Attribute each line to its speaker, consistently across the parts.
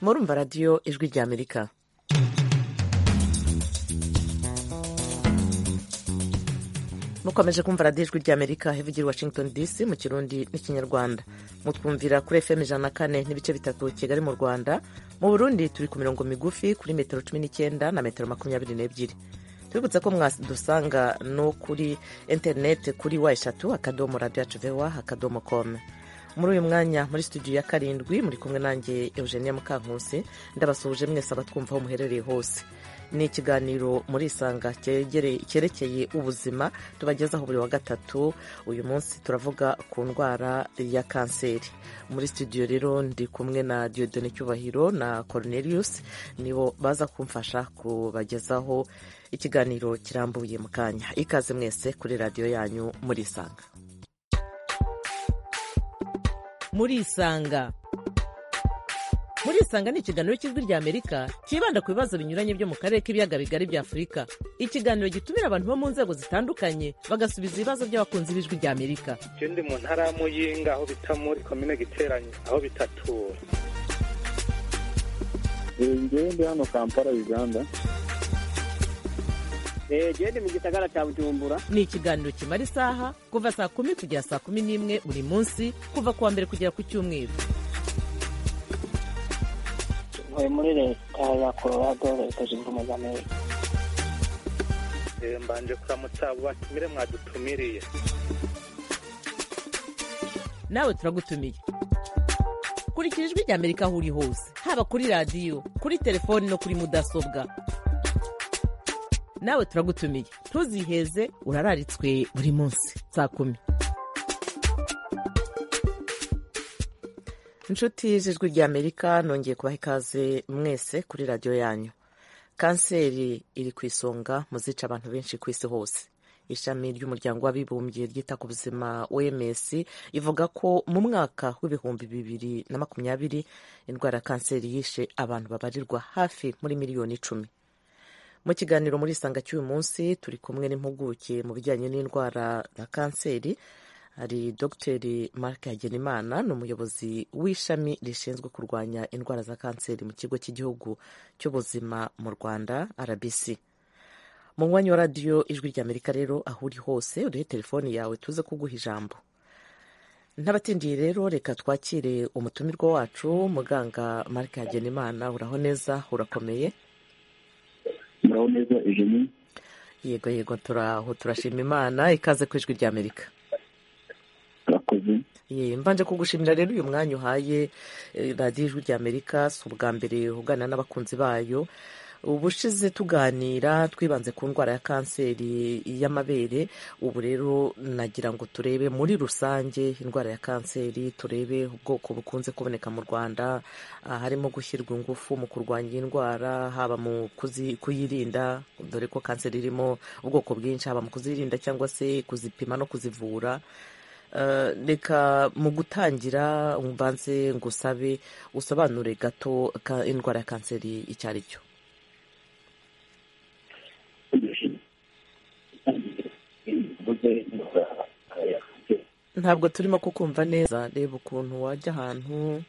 Speaker 1: murumva radiyo ijwi ry'amerika mukomeje kumva radiyo ijwi ry'amerika ivugira i washington dc mu kirundi n'ikinyarwanda mutwumvira kuri fm ijana na kane n'ibice bitatu kigali mu rwanda mu burundi turi ku mirongo migufi kuri metero cumi n'icyenda na metero makumyabiri n'ebyiri tubibutse ko mwadusanga no kuri interineti kuri wa eshatu akadomo radiyo vewa akadomo komu muri uyu mwanya muri studio ya karindwi muri kumwe nanjye eugenia mukankusi ndabasuhuje mwese abatwumva aho muherereye hose ni ikiganiro muri isanga cyerekeye ubuzima tubagezaho buri wa gatatu uyu munsi turavuga ku ndwara ya kanseri muri studio rero ndi kumwe na diodone cyubahiro na cornelius nibo baza kumfasha kubagezaho ikiganiro kirambuye mu kanya ikaze mwese kuri radiyo yanyu muri isanga muri isanga muri isanga ni ikiganiro cy'ijwi ry'amerika cyibanda ku bibazo binyuranye byo mu karere k'ibiyaga bigari bya afurika ikiganiro gitumira abantu bo mu nzego zitandukanye bagasubiza ibibazo by'abakunzi b'ijwi ry'amerika
Speaker 2: ndi mu ntara ya muyinga aho bita muri komine giteranye aho bitatura
Speaker 3: ndi hano kampala uganda
Speaker 4: genda mu gisagara cya bujumbura
Speaker 1: ni ikiganiro kimara isaha kuva saa kumi kugera saa kumi n'imwe buri munsi kuva ku wa mbere kugera ku cyumweru
Speaker 5: ntuye muri leta ya colorado leta zunze ubumwe za amerika
Speaker 2: mbanje kuramutsa abo batumire mwadutumiriye
Speaker 1: nawe turagutumiye kurikira ijwi rya amerika aho uri hose haba kuri radiyo kuri telefoni no kuri mudasobwa nawe turagutumiye ntuziheze urararitswe buri munsi saa kumi inshuti y'ijwi ry'amerika nongeye kubaha ikaze mwese kuri radiyo yanyu kanseri iri ku isonga mu zica abantu benshi ku isi hose ishami ry'umuryango w'abibumbye ryita ku buzima oms ivuga ko mu mwaka w'ibihumbi bibiri na makumyabiri indwara ya kanseri yishe abantu babarirwa hafi muri miliyoni icumi mu kiganiro muri isanga cy'uyu munsi turi kumwe n'impuguke mu bijyanye n'indwara ya kanseri hari dogiteri marc hagenimana ni umuyobozi w'ishami rishinzwe kurwanya indwara za kanseri mu kigo cy'igihugu cy'ubuzima mu rwanda rbc mu mwanya wa radiyo ijwi ry'amerika rero aho uri hose urihe telefoni yawe tuze kuguha ijambo ntabatindiye rero reka twakire umutumirwa wacu muganga marc hagenimana uraho neza urakomeye
Speaker 3: muraho neza eugenie
Speaker 1: yego yego turaho turashima imana ikaze ku ijwi ry'amerika
Speaker 3: murakoze
Speaker 1: mbanje kugushimira rero uyu mwanya uhaye radiyo ijwi ry'amerika si ubwa mbere uganira n'abakunzi bayo ubushize tuganira twibanze ku ndwara ya kanseri y'amabere ubu rero nagira ngo turebe muri rusange indwara ya kanseri turebe ubwoko bukunze kuboneka mu rwanda harimo gushyirwa ingufu mu kurwanya iyi ndwara haba mu kuyirinda dore ko kanseri irimo ubwoko bwinshi haba mu kuzirinda cyangwa se kuzipima no kuzivura reka mu gutangira mbanze ngusabe usobanure gato indwara ya kanseri icyo ari cyo ntabwo turimo kukumva neza reba ukuntu wajya ahantu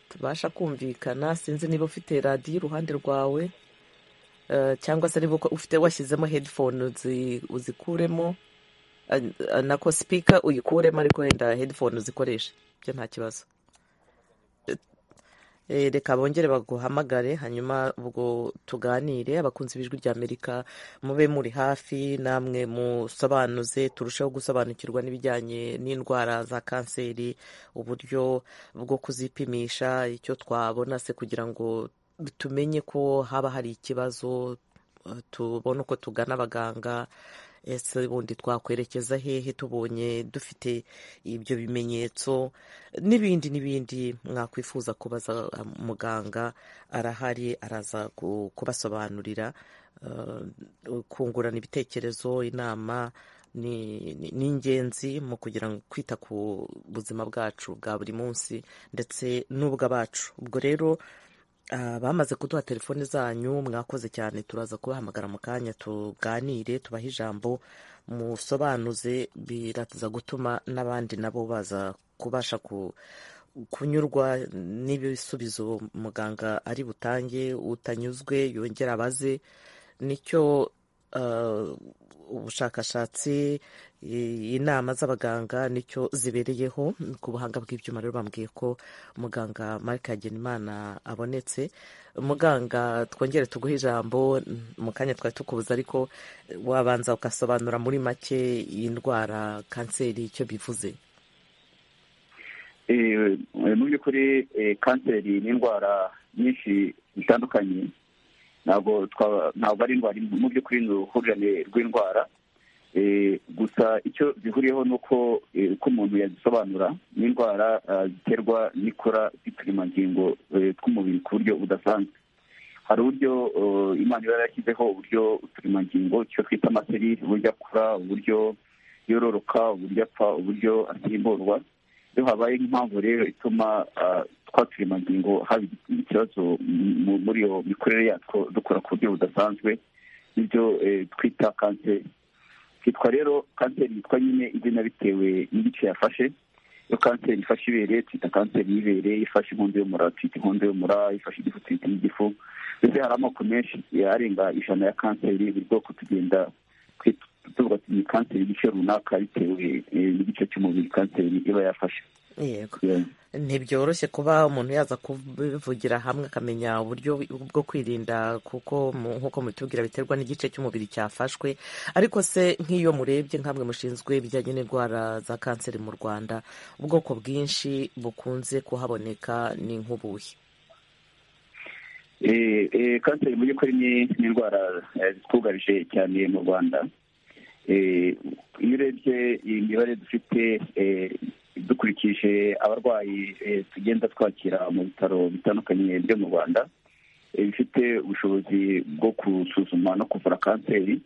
Speaker 1: tubasha kumvikana sinzi niba ufite radiyo iruhande rwawe cyangwa se niba ufite washyizemo hedifone uzikuremo nako sipika uyikuremo ariko wenda hedifone uzikoreshe ibyo nta kibazo reka bongere baguhamagare hanyuma ubwo tuganire abakunzi b'ijwi ry'amerika mube muri hafi namwe musobanuze turusheho gusobanukirwa n'ibijyanye n'indwara za kanseri uburyo bwo kuzipimisha icyo twabona se kugira ngo tumenye ko haba hari ikibazo tubone uko tugana abaganga ese ubundi twakwerekeza hehe tubonye dufite ibyo bimenyetso n'ibindi n'ibindi mwakwifuza kubaza muganga arahari araza kubasobanurira kungurana ibitekerezo inama ni ingenzi mu kugira ngo kwita ku buzima bwacu bwa buri munsi ndetse n'ubw'abacu ubwo rero bamaze kuduha telefoni zanyu mwakoze cyane turaza kubahamagara mu kanya tuganire tubahe ijambo musobanuze biraza gutuma n'abandi nabo baza kubasha kunyurwa n'ibisubizo muganga ari butange utanyuzwe yongera abaze nicyo uh, ubushakashatsi i- inama z'abaganga nicyo zibereyeho ku buhanga bw'ibyuma rero bambwiye ko muganga marike hagenimana abonetse muganga twongere tuguhe ijambo mu kanya twari tukubuza ariko wabanza ugasobanura muri make iyi ndwara kanseri icyo bivuze
Speaker 3: Eh, eh, mu by'ukuri eh, kanseri ni indwara nyinshi zitandukanye ntabwo twa- ntabwo ari indwara imwe. mu by'ukuri ni uruhurirane rw'indwara Eh, gusa icyo zihuriyeho ni uko eh, uko umuntu yazisobanura ni indwara ah, ziterwa n'ikora ry'uturemangingo eh, tw'umubiri ku buryo budasanzwe hari uburyo eh, imana iba yarashyizeho uburyo uturemangingo icyo twita amaseri uburyo akura uburyo yororoka uburyo apfa uburyo asimburwa iyo habaye nk'impamvu rero ituma ah, twa turemangingo haba ikibazo mu- muri iyo mikorere yatwo dukora ku buryo budasanzwe n'ibyo eh, twita kanseri kitwa rero kanseri yitwa nyine izina bitewe n'igice yafashe iyo kanseri ifashe ibere twita kanseri y'ibere ifashe inkondo y'umura twita inkondo y'umura ifashe igifu twita igifu mbese hari amoko menshi arenga ijana ya kanseri buri bwoko tugenda twita- tuvuga ati ni kanseri y'igice runaka bitewe eh, n'igice cy'umubiri kanseri iba yafashe
Speaker 1: yego
Speaker 3: Yeah.
Speaker 1: ntibyoroshye kuba umuntu yaza kubivugira hamwe akamenya uburyo bwo kwirinda kuko mu- nk'uko mubitubwira biterwa n'igice cy'umubiri cyafashwe ariko se nk'iyo murebye nkamwe mushinzwe ibijyanye n'indwara za kanseri mu rwanda ubwoko bwinshi bukunze kuhaboneka ni nk'ubuhe
Speaker 3: Eh, eh, kanseri mu by'ukuri ni ni indwara eh, zitwugarije cyane mu rwanda Eh, iyo urebye imibare dufite eh, dukurikije abarwayi eh, tugenda twakira mu bitaro bitandukanye byo mu rwanda eh, bifite ubushobozi bwo gusuzuma no kuvura kanseri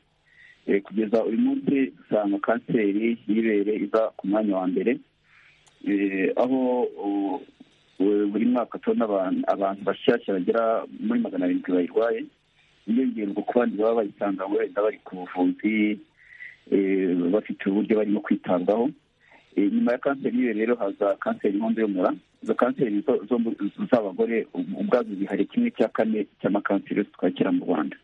Speaker 3: Eh, kugeza uyu munsi usanga kanseri y'ibere iza ku mwanya wa mbere Eh, aho uh, bu- buri mwaka tubona abantu abantu bashyashya bagera muri magana arindwi bayirwaye yiyongerwa ku bandi baba bayisanga wenda bari ku buvuzi eh, bafite uburyo barimo kwitabwaho Eh, nyuma ya kanseri y'iwe rero haza kanseri y'inkondo y'umura izo kanseri zo- zo mu- z'abagore ubu- ubwazo zihari kimwe cya kane cy'amakanseri yose twakira mu rwanda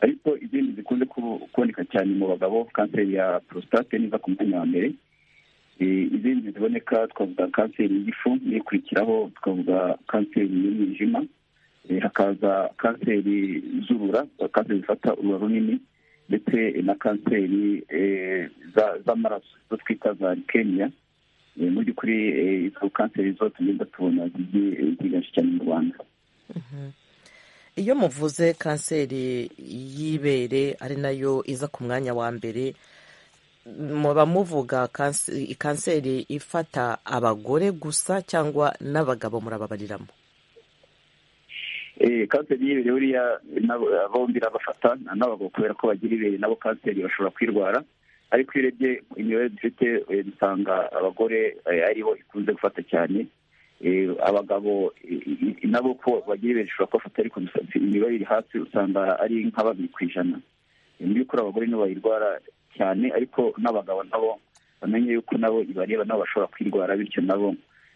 Speaker 3: ariko izindi zikunze kubu- kuboneka cyane mu bagabo kanseri ya prostate niza ku mwanya wa mbere Eh, izindi ziboneka twavuga kanseri y'igifu n'ikurikiraho twavuga kanseri y'umwijima Eh, hakaza kanseri z'urura kanseri zifata urura runini ndetse na kanseri eh, za- z'amaraso zo twita za leukemia Eh, mu by'ukuri eh, izo kanseri zo tugenda tubona zigiye ziganje cyane mu rwanda
Speaker 1: iyo muvuze kanseri y'ibere ari nayo iza ku mwanya wa mbere muba muvuga kanse- kanseri ifata abagore gusa cyangwa n'abagabo murababariramo
Speaker 3: Eh, kanseri y'ibere buriya nabo- bombi irabafata n'abagabo kubera ko bagira ibere nabo kanseri bashobora kwirwara ariko iyo urebye imibare dufite eh, dusanga abagore eh, aribo ikunze gufata cyane Eh, abagabo eh, eh, nabo ko bagira ibere rishobora kubafata ariko gusa imibare iri hasi usanga ari nka babiri ku ijana Eh, mu by'ukuri abagore nibo bayirwara cyane ariko n'abagabo nabo bamenye yuko nabo ibareba nabo bashobora kwirwara bityo nabo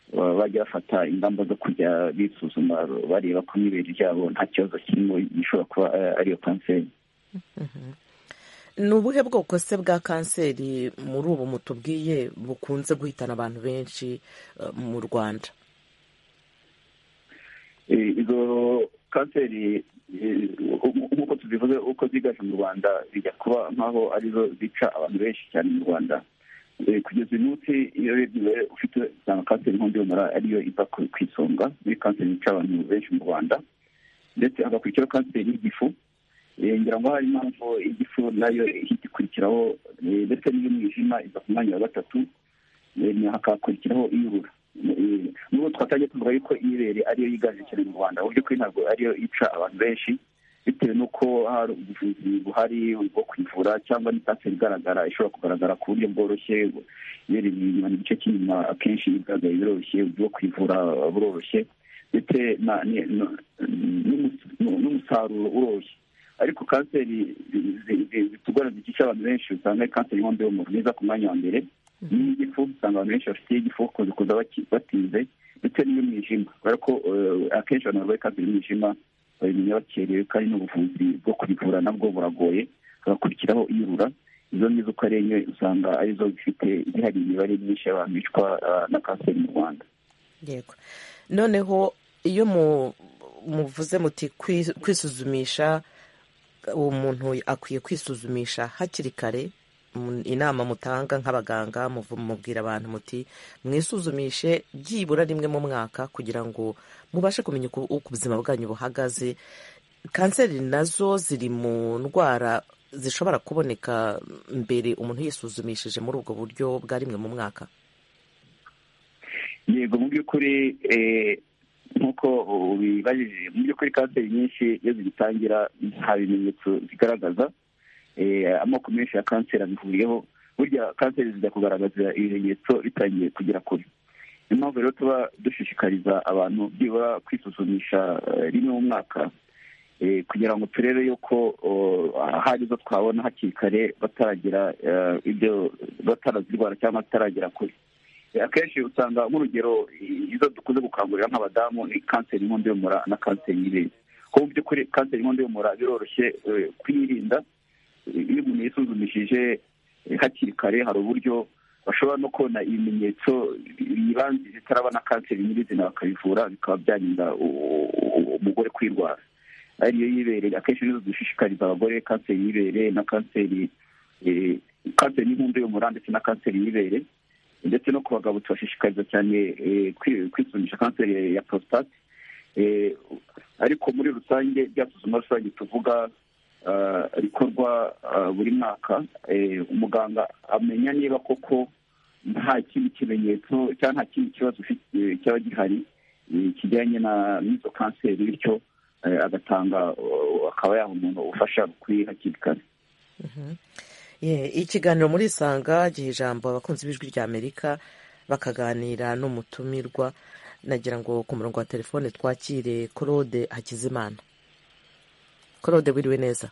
Speaker 3: baba bajya bafata ingamba zo kujya bisuzuma bareba ko n'ibere ryabo nta kibazo kirimo gishobora kuba eh, ariyo kanseri
Speaker 1: ni ubuhe bwoko se bwa kanseri muri ubu mutubwiye bukunze guhitana abantu benshi eh, mu rwanda
Speaker 3: Eh, izo kanseri eh, nk'uko tuzivuze uko zigaje mu rwanda bijya kuba nk'aho arizo zica abantu benshi cyane mu rwanda Eh, kugeza uyu munsi iyo urebye ufite usanga kanseri y'inkondo y'umura ariyo iza ku ku isonga muri kanseri zica abantu benshi mu rwanda ndetse hagakurikiraho kanseri y'igifu Eh, ngira ngo hari impamvu igifu nayo ihita ikurikiraho eh, ndetse n'iy'umwijima iza ku mwanya wa gatatu Eh, hakakurikiraho iy'urura Eh, nubwo twatangiye tuvuga yuko ibere ariyo yiganje cyane mu rwanda mu by'ukuri ntabwo ariyo ica abantu benshi bitewe n'uko hari ubuvuzi buhari bwo kwivura cyangwa ni kanseri igaragara ishobora kugaragara ku buryo bworoshye ibere inyuma igice cy'inyuma akenshi igaragara biroroshye uburyo bwo kwivura buroroshye ndetse na- ni- nu- n'umus- nu- n'umusaruro uroroshye ariko kanseri zi- zi- zi- zitugora zikica abantu benshi usanga ari kanseri y'inkondo y'umura niza ku mwanya wa mbere n'igifu usanga abantu benshi bafite igifu bakunze kuza batinze ndetse n'iy'umwijima kubera ko akenshi abantu barwaye kanseri y'umwijima babimenya bakerewe kandi n'ubuvuzi bwo kubivura nabwo buragoye hagakurikiraho iyurura izo n'izo karenye usanga arizo zifite zihari imibare myinshi y'abantu bicwa na kanseri mu rwanda
Speaker 1: yego noneho iyo muvuze muti kwisuzumisha uwo muntu akwiye kwisuzumisha hakiri kare inama mutanga nk'abaganga mubwira abantu muti mwisuzumishe byibura rimwe mu mwaka kugira ngo mubashe kumenya uko ubuzima bwanyu buhagaze kanseri nazo ziri mu ndwara zishobora kuboneka mbere umuntu yisuzumishije muri ubwo buryo bwa rimwe mu mwaka
Speaker 3: yego mu by'ukuri nk'uko ubibajije mu by'ukuri kanseri nyinshi iyo zigitangira nta bimenyetso zigaragaza amoko menshi ya kanseri abihuriyeho burya kanseri zijya kugaragaza ibimenyetso bitangiye kugera kure niyo mpamvu rero tuba dushishikariza abantu byibura kwisuzumisha rimwe mu mwaka kugira ngo turebe yuko hari izo twabona hakiri kare bataragira ibyo bataraziwara cyangwa bataragera kure akenshi usanga nk'urugero izo dukunze gukangurira nk'abadamu ni kanseri y'inkondo y'umura na kanseri y'ibere kuko mu by'ukuri kanseri y'inkondo y'umura biroroshye kuyirinda iyo umuntu yisuzumishije hakiri kare hari uburyo bashobora no kubona ibimenyetso yibanzije itarabona kanseri nyirizina bakabivura bikaba byarinda umugore kwirwara ariyo y'ibere akenshi nizo dushishikariza abagore kanseri y'ibere na kanseri kanseri y'inkondo y'umura ndetse na kanseri y'ibere ndetse no ku bagabo tubashishikariza cyane kwisuzumisha kanseri ya porositate ariko muri rusange bya suzuma rusange tuvuga rikorwa buri mwaka umuganga amenya niba koko nta kindi kimenyetso cyangwa nta kindi kibazo cyaba gihari kijyanye n'izo kanseri bityo agatanga akaba yaha umuntu ubufasha bukwiye hakiri kare
Speaker 1: ikiganiro muri isanga giha ijambo abakunzi b'ijwi ry'amerika bakaganira n'umutumirwa nagira ngo ku murongo wa telefone twakire claude hakizimana claude wiriwe neza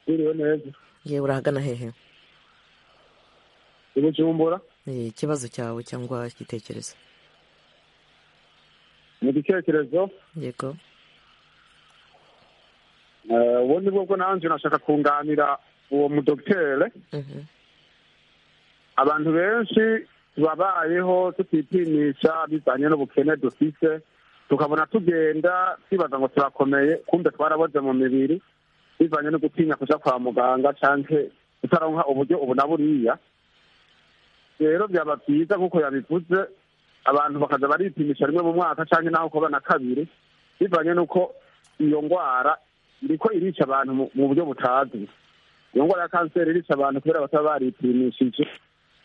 Speaker 6: wiriwe neza
Speaker 1: yewe urahagana hehe
Speaker 6: ibujumbura
Speaker 1: ikibazo cyawe cyangwa igitekerezo
Speaker 6: ni igitekerezo
Speaker 1: yego
Speaker 6: ubu ni bwo nanjye nashaka kunganira uwo mudokitere abantu benshi tubabayeho tutipimisha bizanye n'ubukene dufite tukabona tugenda twibaza ngo turakomeye kumbe twaraboze mu mibiri bivanye no gutinya kujya kwa muganga cyangwa utaronka uburyo ubu na buriya rero byaba byiza nk'uko yabivuze abantu bakaza baripimisha rimwe mu mwaka cyangwa naho kuba na kabiri bivanye n'uko iyo ndwara iriko irica abantu mu buryo butazwi iyo ndwara ya kanseri irica abantu kubera bataba baripimishije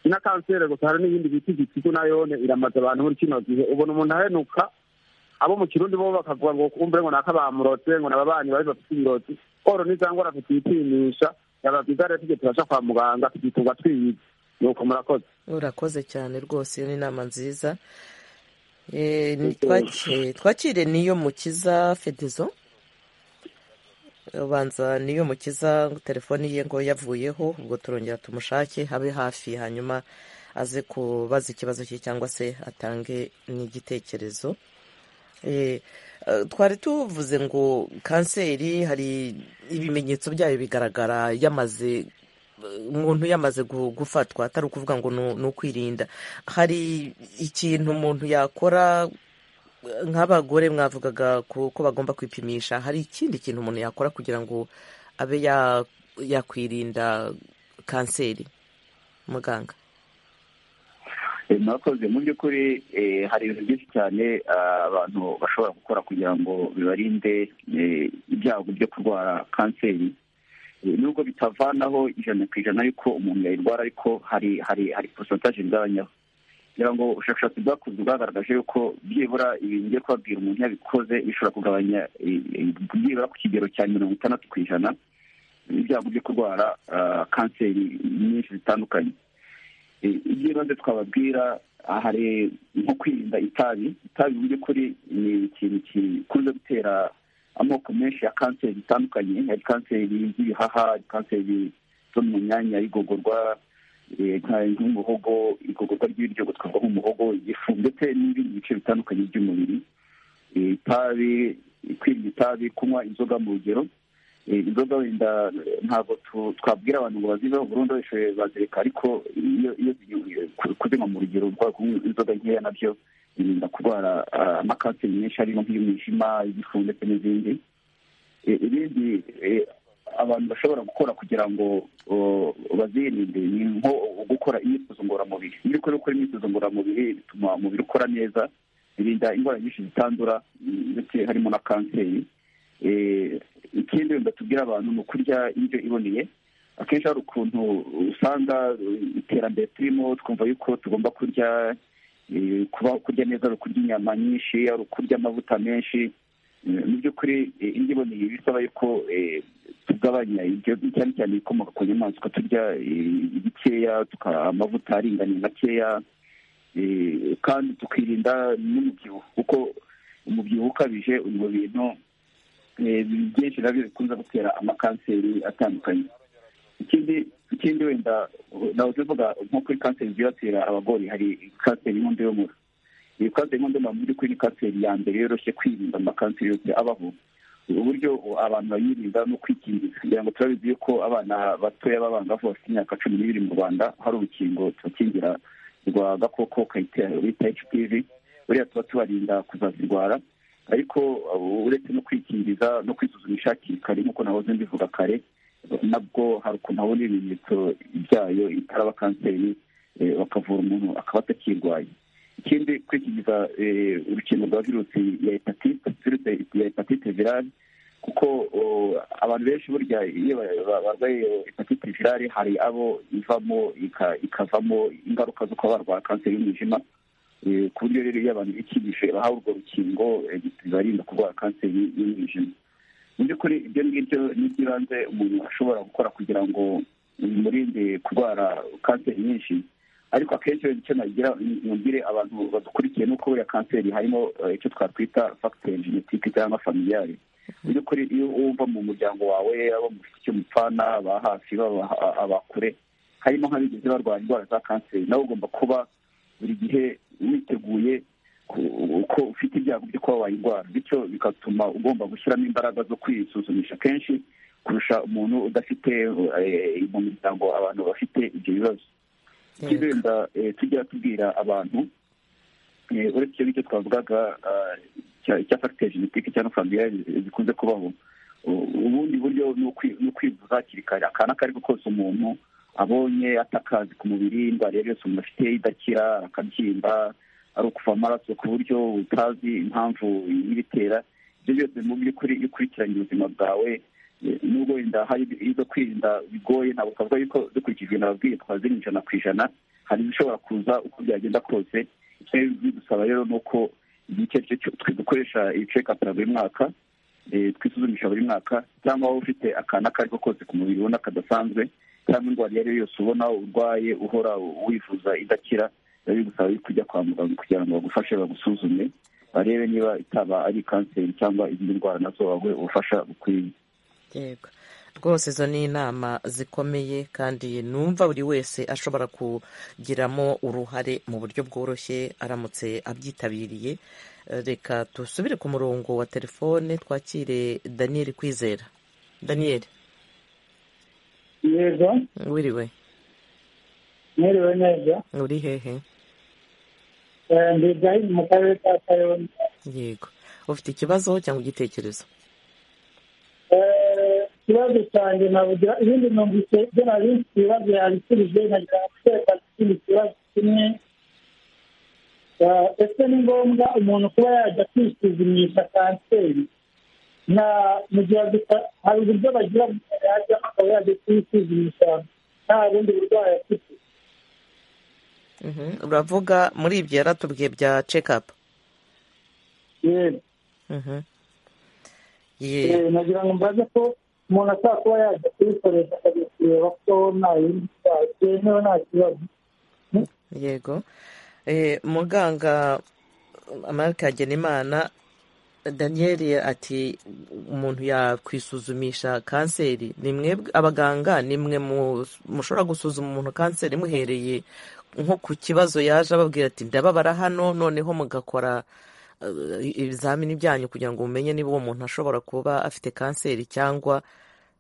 Speaker 6: na kanseri gusa hari n'ibindi bita igitigu nayone iramaze abantu muri kino gihe ubona umuntu ahenuka abo mu kirundi bo bakavuga ngo kumvire ngo naka bamurotse ngo n'ababanyi bari bafite ibirozi oro n'iza ngwara tutipimisha yaba byiza rero tujye turaja kwa muganga tugitunga twiyize nuko murakoze
Speaker 1: urakoze cyane rwose iyo ni inama nziza twakire niyo mukiza fedezo ubanza niyo mukiza telefoni ye ngo yavuyeho ubwo turongera tumushake habe hafi hanyuma aze kubaza ikibazo cye cyangwa se atange n'igitekerezo twari tuvuze ngo kanseri hari ibimenyetso byayo bigaragara yamaze umuntu yamaze gufatwa atari ukuvuga ngo ni ukwirinda hari ikintu umuntu yakora nk'abagore mwavugaga ko bagomba kwipimisha hari ikindi kintu umuntu yakora kugira ngo abe yakwirinda kanseri muganga
Speaker 3: mwakoze mu by'ukuri hari ibintu byinshi cyane abantu bashobora gukora kugira ngo bibarinde ibyago byo kurwara kanseri nubwo bitavanaho ijana ku ijana ariko umuntu yayirwara ariko hari hari hari porosantaje igabanyaho kugira ngo ubushakashatsi bwakozwe bwagaragaje yuko byibura ibintu ngiye kubabwira umuntu yabikoze bishobora kugabanya byibura ku kigero cya mirongo itandatu ku ijana ibyago byo kurwara kanseri nyinshi zitandukanye ibyibanze twababwira hari nko kwirinda itabi itabi mu by'ukuri ni ikintu gikunze gutera amoko menshi ya kanseri zitandukanye hari kanseri z'ibihaha kanseri zo mu myanya y'igogorwa nk'umuhogo igogorwa ry'ibiryo gutwarwa nk'umuhogo igifu ndetse n'ibindi bice bitandukanye by'umubiri itabi kwirinda itabi kunywa inzoga mu rugero inzoga wenda ntabwo twabwira abantu ngo baziveho burundu babishoboye bazireka ariko iyo kuzinywa mu rugero inzoga nkeya nabyo birinda kurwara amakanseri menshi harimo nk'iy'umwijima igifu ndetse n'izindi ibindi abantu bashobora gukora kugira ngo bazirinde ni nko gukora imyitozo ngororamubiri iyo uri gukora imyitozo ngororamubiri bituma umubiri ukora neza birinda indwara nyinshi zitandura ndetse harimo na kanseri ikindi wenda tubwira abantu ni ukurya indyo iboneye akenshi hari ukuntu usanga iterambere turimo twumva yuko tugomba kurya kuba kurya neza ari ukurya inyama nyinshi ari ukurya amavuta menshi mu by'ukuri indyo iboneye bisaba yuko tugabanya ibyo cyane cyane ibikomoka ku nyamaswa turya bikeya amavuta aringaniye makeya kandi tukirinda n'umubyibuho kuko umubyibuho ukabije uri mu bintu byinshi nabyo bikunze gutera amakanseri atandukanye ikindi ikindi wenda nawe tuvuga nko kuri kanseri zibasira abagore hari kanseri y'inkondo y'umura iyi kanseri y'inkondo y'umura mu by'ukuri ni kanseri ya mbere yoroshye kwirinda amakanseri yose abaho uburyo abantu bayirinda no kwikingiza kugira ngo turabizi yuko abana batoya b'abangavu bafite imyaka cumi n'ibiri mu rwanda hari urukingo tubakingira rwa gakoko bita hpv buriya tuba tubarinda kuzazirwara ariko uretse no kwikingiza no kwisuzumisha hakiri kare nk'uko nahoze mbivuga kare nabwo hari ukuntu habona ibimenyetso byayo itaraba kanseri bakavura umuntu akaba atakirwaye ikindi kwikingiza urukingo rwa virusi ya hepatite virusi ya hepatite virale kuko abantu benshi burya iyo barwaye hepatite virale hari abo ivamo ikavamo ingaruka zo kuba barwara kanseri y'umwijima ku buryo rero iyo abantu bikingije bahawe urwo rukingo bibarinda kurwara kanseri y'umwijima mu by'ukuri ibyo ngibyo ni iby'ibanze umuntu ashobora gukora kugira ngo bimurinde kurwara kanseri nyinshi ariko akenshi icyo nagira nubwire abantu badukurikiye ni uko buriya kanseri harimo icyo twakwita fagiteri genetike cyangwa familiyari mu by'ukuri iyo wumva mu muryango wawe abo mu icyo mupfana aba hafi aba kure harimo nk'abigeze barwara indwara za kanseri nawe ugomba kuba buri gihe witeguye uko ufite ibyago byo kuba wayirwara bityo bigatuma ugomba gushyiramo imbaraga zo kwisuzumisha kenshi kurusha umuntu udafite mu miryango abantu bafite ibyo bibazo ikindi wenda tujya tubwira abantu uretse ibyo twavugaga cya fagiteri genetike cyangwa familiyari zikunze kubaho ubundi buryo ni ukwivuza hakiri kare akana ako ari ko kose umuntu abonye atakazi ku mubiri indwara yari yose umuntu afite idakira akabyimba ari ukuva amaraso ku buryo utazi impamvu y'ibitera ibyo byose mu by'ukuri iyo ukurikiranye ubuzima bwawe nubwo wenda hari izo kwirinda bigoye ntabwo twavuga yuko dukurikijwe nababwiye twazirindira ijana ku ijana hari izishobora kuza uko byagenda kose icyo bidusaba rero ni uko igihe icyo ari cyo dukoresha ibiceka buri mwaka twisuzumisha buri mwaka cyangwa waba ufite akantu ako ari ko kose ku mubiri ubona kadasanzwe cyangwa indwara iyo ari yo yose ubona urwaye uhora wifuza idakira biba bigusaba kujya kwa muganga kugira ngo bagufashe bagusuzume barebe niba itaba ari kanseri cyangwa izindi ndwara nazo baguhe ubufasha bukwiye
Speaker 1: yego rwose izo ni inama zikomeye kandi numva buri wese ashobora kugiramo uruhare mu buryo bworoshye aramutse abyitabiriye reka dusubire ku murongo wa telefone twakire daniel kwizera daniel
Speaker 5: yego
Speaker 1: wiriwe
Speaker 5: mwiriwe neza
Speaker 1: uri hehe
Speaker 5: ndi ibrahim mu karere ka kayonza
Speaker 1: yego ufite ikibazo cyangwa igitekerezo
Speaker 5: ikibazo cyanjye navuga ibindi numvise ibyo nari mfite ibibazo yabisubije nkagira guteka ikindi kibazo kimwe ese ni ngombwa umuntu kuba yajya kwisuzumisha kanseri na mu gihe hari uburyo bagira yajyamo akaba yajya kwisuzumisha nta bundi burwayi afite
Speaker 1: uravuga muri ibyo yaratubwiye bya cekapu
Speaker 5: yego nagira ngo mbaze ko umuntu ashobora kuba yajya kuyikoresha akajya kureba ko nta yindi ndwara yemewe nta kibazo
Speaker 1: yego muganga marike hagenimana daniel ati umuntu yakwisuzumisha kanseri ni mwebwe abaganga ni mwe mushobora gusuzuma umuntu kanseri muhereye nko ku kibazo yaje ababwira ati ndababara hano noneho mugakora eh, ibizamini byanyu kugira ngo mumenye niba uwo muntu ashobora kuba afite kanseri cyangwa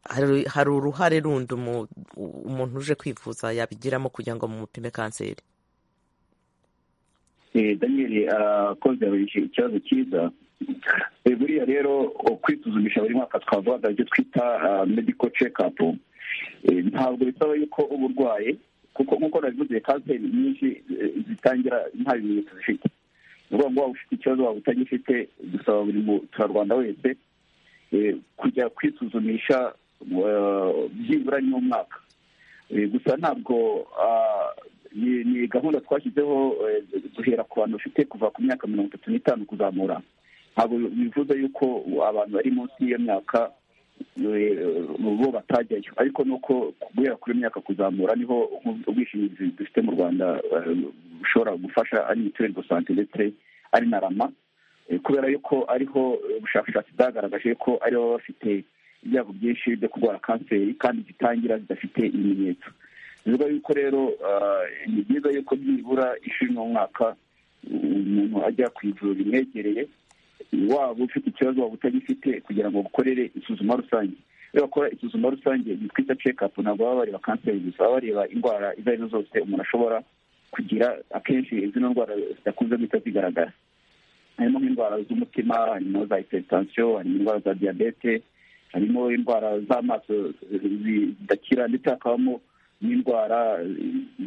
Speaker 1: hari hari uruhare rundi umu- umuntu uje kwivuza yabigiramo kugira ngo mumupime kanseri
Speaker 3: Eh, daniel arakoze yabajije ikibazo cyiza Eh, buriya rero o- kwisuzumisha buri mwaka twavuga ibyo twita ah, medical check up Eh, ntabwo bisaba yuko uba urwaye kuko nk'uko nabivuze kanseri nyinshi eh, zitangira nta bimenyetso zifite ni ukuvuga ngo waba ufite ikibazo waba utagifite dusaba buri muturarwanda wese eh, kujya kwisuzumisha eh, byibura rimwe mu mwaka Eh, gusa ntabwo ah, ni ni gahunda twashyizeho eh, duhera ku bantu bafite kuva ku myaka mirongo itatu n'itanu kuzamura ntabwo bivuze yuko abantu bari munsi y'iyo myaka eh, bo batajyayo ariko ni uko guhera kuri iyo myaka kuzamura niho ubwishingizi dufite mu rwanda eh, bushobora gufasha ari mituweli do sante ndetse ari na rama Eh, kubera yuko ariho eh, ubushakashatsi bwagaragaje ko ariho baba bafite ibyago byinshi byo kurwara kanseri kandi zitangira zidafite ibimenyetso bivuga yuko rero ah, ni byiza yuko byibura ishuri n'umwaka umuntu ajya ku ivuriro rimwegereye waba ufite ikibazo waba utagifite kugira ngo bakorere isuzuma rusange iyo bakora isuzuma rusange ni twita cekapu ntabwo baba bareba kanseri gusa baba bareba indwara izo ari zo zose umuntu ashobora kugira akenshi zino ndwara zidakunze guhita zigaragara harimo nk'indwara z'umutima harimo za hypertension harimo indwara za diyabete harimo indwara z'amaso eh, zidakira ndetse hakabamo n'indwara eh,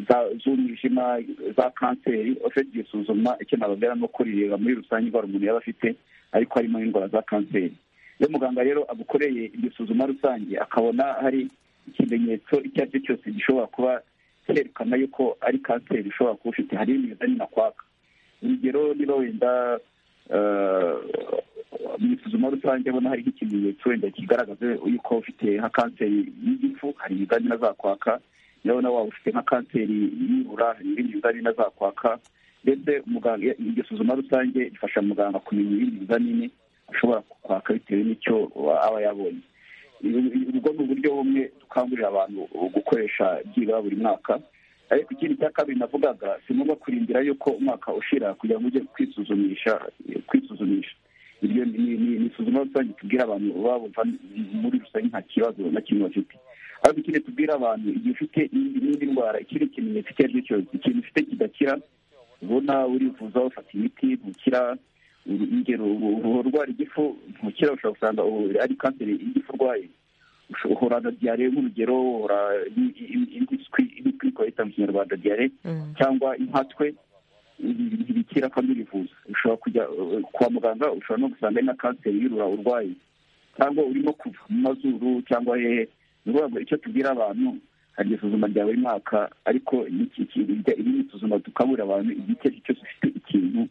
Speaker 3: za- z'umwijima za kanseri ufite igisuzuma icyo nababwira ni uko rireba muri rusange indwara umuntu yaba afite ariko harimo n'indwara za kanseri iyo muganga rero agukoreye igisuzuma rusange akabona hari ikimenyetso icyo ari cyo cyose gishobora kuba cyerekana yuko ari kanseri ushobora kuba ufite hari imizani nakwaka urugero niba wenda eh, mu isuzuma rusange abona hariho ikimenyetso wenda kigaragaza yuko ufite nka kanseri y'igifu hari imigani nazakwaka urabona waba ufite nka kanseri y'ibura hari ibindi bizamini azakwaka ndetse muganga iryo suzuma rusange rifasha muganga kumenya ibindi bizamini ashobora kwaka bitewe n'icyo aba yabonye ubwo ni uburyo bumwe dukangurira abantu gukoresha byibura buri mwaka ariko ikindi cya kabiri navugaga si ngombwa kurindira yuko umwaka ushira kugira ngo ujye kwisuzumisha kwisuzumisha iryo ni- ni ni- ni isuzuma rusange tubwira abantu baba bumva muri rusange nta kibazo na kimwe bafite ariko ikindi tubwira abantu igihe ufite indi- n'indi ndwara ikindi kimenyetso icyo ari cyo cyose ikintu ufite kidakira ubona urivuza ufata imiti ntukira uru- ingero uba urwara igifu ntukira ushobora gusanga ubu ari kanseri y'igifu urwaye usho- uhora na diyare nk'urugero uhora ni- i- i- impiswi impiswi twahita mu kinyarwanda diyare
Speaker 1: Mm.
Speaker 3: cyangwa impatwe ibi- ntibikira kandi urivuza ushobora kujya eh, kwa muganga ushobora no gusanga ari na kanseri y'urura urwaye cyangwa urimo kuva mu mazuru cyangwa hehe ni ukuvuga ngo icyo tubwira abantu hari isuzuma rya buri mwaka ariko n'iki- iki- iri ni isuzuma dukangurira abantu igihe icyo ari cyo cyose ufite ikintu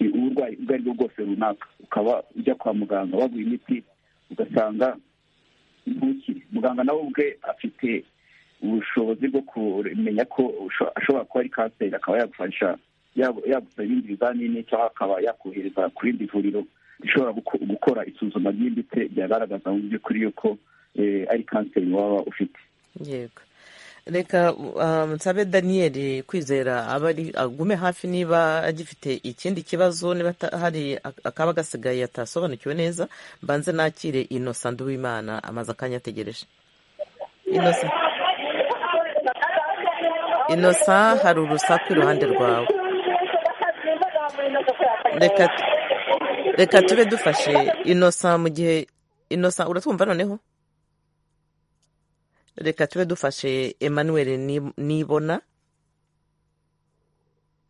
Speaker 3: i- uburwayi ubwo ari bwo bwose runaka ukaba ujya kwa muganga baguha imiti ugasanga ntukire muganga nawe ubwe afite ubushobozi bwo kumenya ko usho- ashobora kuba ari kanseri akaba yagufasha yagu- yagusaba ibindi bizamini cyangwa akaba yakohereza ku rindi vuriro rishobora guko- gukora isuzuma ryimbitse ryagaragaza mu by'ukuri yuko eh, ari kanseri waba ufite
Speaker 1: yego reka um, nsabe daniyeli kwizera aba ari agume hafi niba agifite ikindi kibazo niba ata- hari ak- akaba gasigaye atasobanukiwe neza mbanze nakire inosa nduwimana amaze akanya ategereje inosa inosa hari urusaku iruhande rwawe reka tu- reka tube dufashe inosa mu gihe inosa uratwumva noneho reka tube dufashe emmanuel Ni- nibona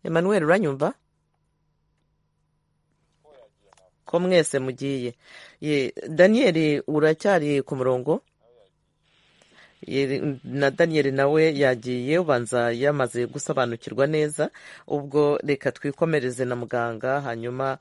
Speaker 1: emmanuel uranyumva ko mwese mugiye Ye, daniel uracyari ku murongo Ye, na daniel nawe yagiye ubanza yamaze gusobanukirwa neza ubwo reka twikomereze na muganga hanyuma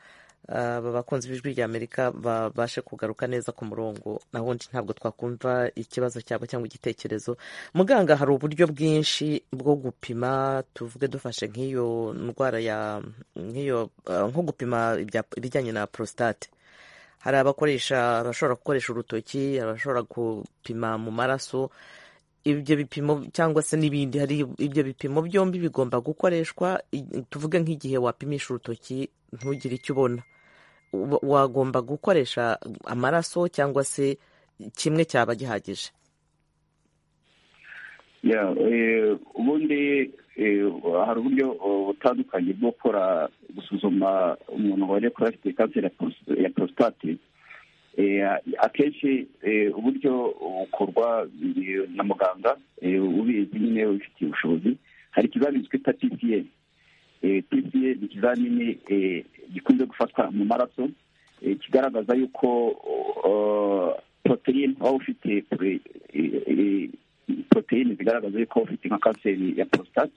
Speaker 1: aba bakunzi b'ijwi ry'amerika babashe kugaruka neza ku murongo na wundi ntabwo twakumva ikibazo cyabo cyangwa igitekerezo muganga hari uburyo bwinshi bwo gupima tuvuge dufashe nk'iyo ndwara ya nk'iyo eh, nko gupima ibya- ibijyanye na prostate hari abakoresha abashobora gukoresha urutoki abashobora gupima mu maraso ibyo bipimo cyangwa se n'ibindi hari ibyo bipimo byombi bigomba gukoreshwa i- tuvuge nk'igihe wapimisha urutoki ntugire icyo ubona Wa- wagomba gukoresha amaraso cyangwa se kimwe cyaba gihagije
Speaker 3: Ya, eh, ubundi eh, hari uburyo eh, butandukanye bwo gukora gusuzuma umuntu wari kuba afite kanseri ya pros- ya prostate Eh, akenshi eh, uburyo bukorwa eh, na muganga eh, ubizi nyine ubifitiye ubushobozi hari ikizamini twita pca Eh, pca ni ikizamini eh, gikunze gufatwa mu maraso eh, kigaragaza yuko eh, poroteyine waba ufite eh, eh, poroteyine zigaragaza yuko ufite nka kanseri ya porositate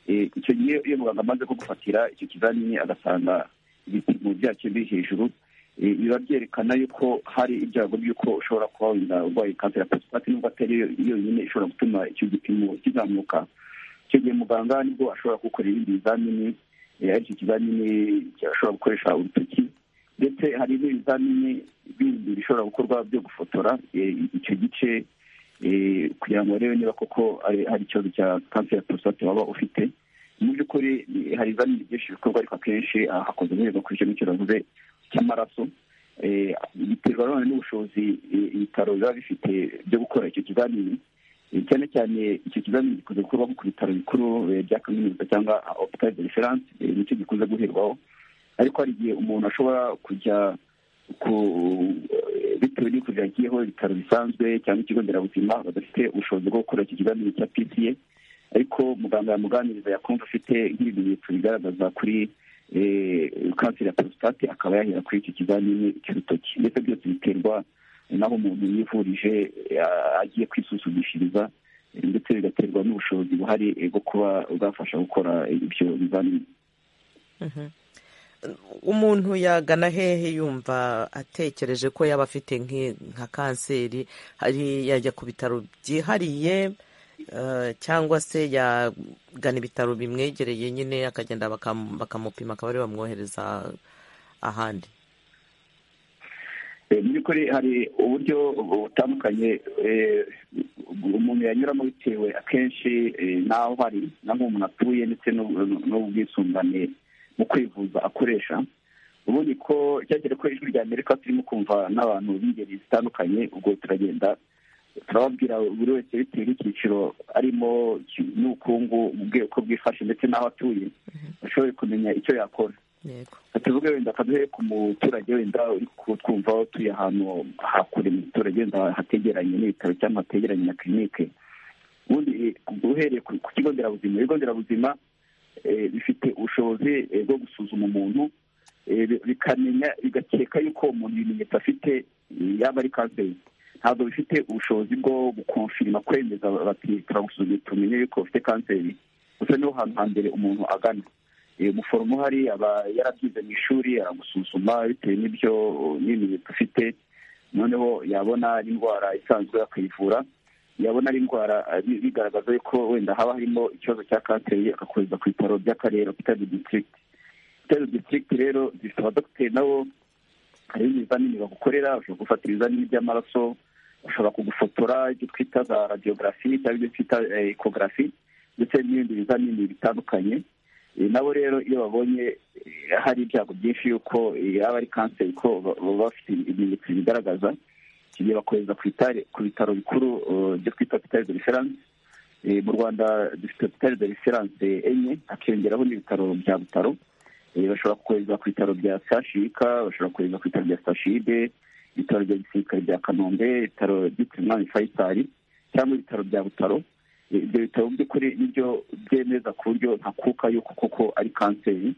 Speaker 3: Eh, icyo gihe iyo muganga amaze kugufatira icyo kizamini agasanga ibipimo byacyo biri hejuru eh, biba byerekana yuko hari ibyago by'uko ushobora kuba wenda urwaye kanseri ya porositate nubwo atari yo yonyine ishobora gutuma icyo gipimo kizamuka icyo gihe muganga nibwo ashobora kugukorera ibindi bizamini eh, ari icyo kizamini ashobora gukoresha urutoki ndetse hari n'ibizamini bindi bishobora gukorwa byo gufotora eh, icyo gice eh, kugira ngo barebe niba koko ari- hari ikibazo cya kanseri ya prostate waba ufite mu by'ukuri eh, hari ibizamini byinshi bikorwa ariko akenshi ah, hakunze guherwa kuri icyo ngicyo navuze cy'amaraso Eh, biterwa nanone n'ubushobozi eh, ibitaro biba bifite byo gukora icyo kizamini Eh, cyane cyane icyo kizamini gikunze gukorwa ku bitaro bikuru eh, bya kaminuza cyangwa hopital de reference eh, nicyo gikunze guherwaho ariko hari igihe umuntu ashobora kujya ku bitewe n'uko byagiyeho ibitaro bisanzwe cyangwa ikigo nderabuzima badafite ubushobozi bwo gukora iki kizamini cya pca ariko muganga yamuganiriza yakumva afite nk'ibimenyetso bigaragaza kuri eh, kanseri ya porositate akaba yahera kuri iki kizamini cy'urutoki ndetse byose biterwa n'aho umuntu yivurije eh, agiye kwisuzumishiriza eh, ndetse bigaterwa n'ubushobozi buhari eh, bwo kuba bwafasha gukora ibyo bizamini
Speaker 1: umuntu yagana hehe yumva atekereje ko yaba afite nk'i- nka kanseri hari yajya ku bitaro byihariye eh, cyangwa se yagana ibitaro bimwegereye nyine akagenda bakam- bakamupima akaba ariwe bamwohereza ahandi
Speaker 3: Eh, mu by'ukuri hari uburyo butandukanye eh, umuntu yanyuramo bitewe akenshi eh, n'aho hari n'aho umuntu atuye ndetse n'ub- n'ubwisungane mu kwivuza akoresha ubundi ko cyagera ko ijwi rya amerika turimo kumva n'abantu b'ingeri zitandukanye ubwo turagenda turababwira buri wese bitewe n'icyiciro arimo ki- n'ubukungu bwe uko bwifashe ndetse n'aho atuye ashoboye kumenya icyo yakora
Speaker 1: yego
Speaker 3: tuvuge wenda akaduhe ku muturage wenda uri kutwumva utuye ahantu hakure mu giturage wenda hategeranye n'ibitaro cyangwa hategeranye na kirinike ubundi eh, uhereye ku ku kigo nderabuzima ibigo nderabuzima eh, bifite ubushobozi eh, bwo gusuzuma umuntu eh, bi- bikamenya bigakeka yuko umuntu ibimenyetso afite eh, yaba ari kanseri ntabwo bifite ubushobozi bwo gukonfirima kwemeza bati turagusuzumye tumenye yuko ufite kanseri gusa niho hantu hambere umuntu agana Eh, umuforomo uhari aba yarabyize mu ishuri aragusuzuma bitewe n'ibyo n'ibimenyetso ufite noneho yabona ari indwara isanzwe akayivura yabona ari indwara eh, bi- bigaragaza yuko wenda haba harimo ikibazo cya kanseri akakohereza ku bitaro by'akarere hopital district hopital district rero zifite abadogiteri nabo hari ibizamini bagukorera bashobora gufata ibizamini by'amaraso bashobora kugufotora ibyo twita za radiography cyangwa ibyo twita eh, ecography ndetse n'ibindi bizamini bitandukanye Eh, nabo rero iyo babonye eh, hari ibyago byinshi yuko eh, yaba ari kanseri ko ba- baba bafite ibimenyetso bigaragaza iki gihe bakohereza ku bitare- ku bitaro bikuru eh, byo twita hopital de reference Eh, mu rwanda dufite hopital de reference enye hakiyongeraho n'ibitaro bya butaro Eh, bashobora kohereza ku bitaro bya sashika bashobora kohereza ku bitaro bya sashibe ibitaro bya gisirikare bya kanombe ibitaro byitiriwe umwami fayisari cyangwa ibitaro bya butaro Eh, ibyo bitaro mu by'ukuri nibyo byemeza ku buryo ntakuka yuko koko ari kanseri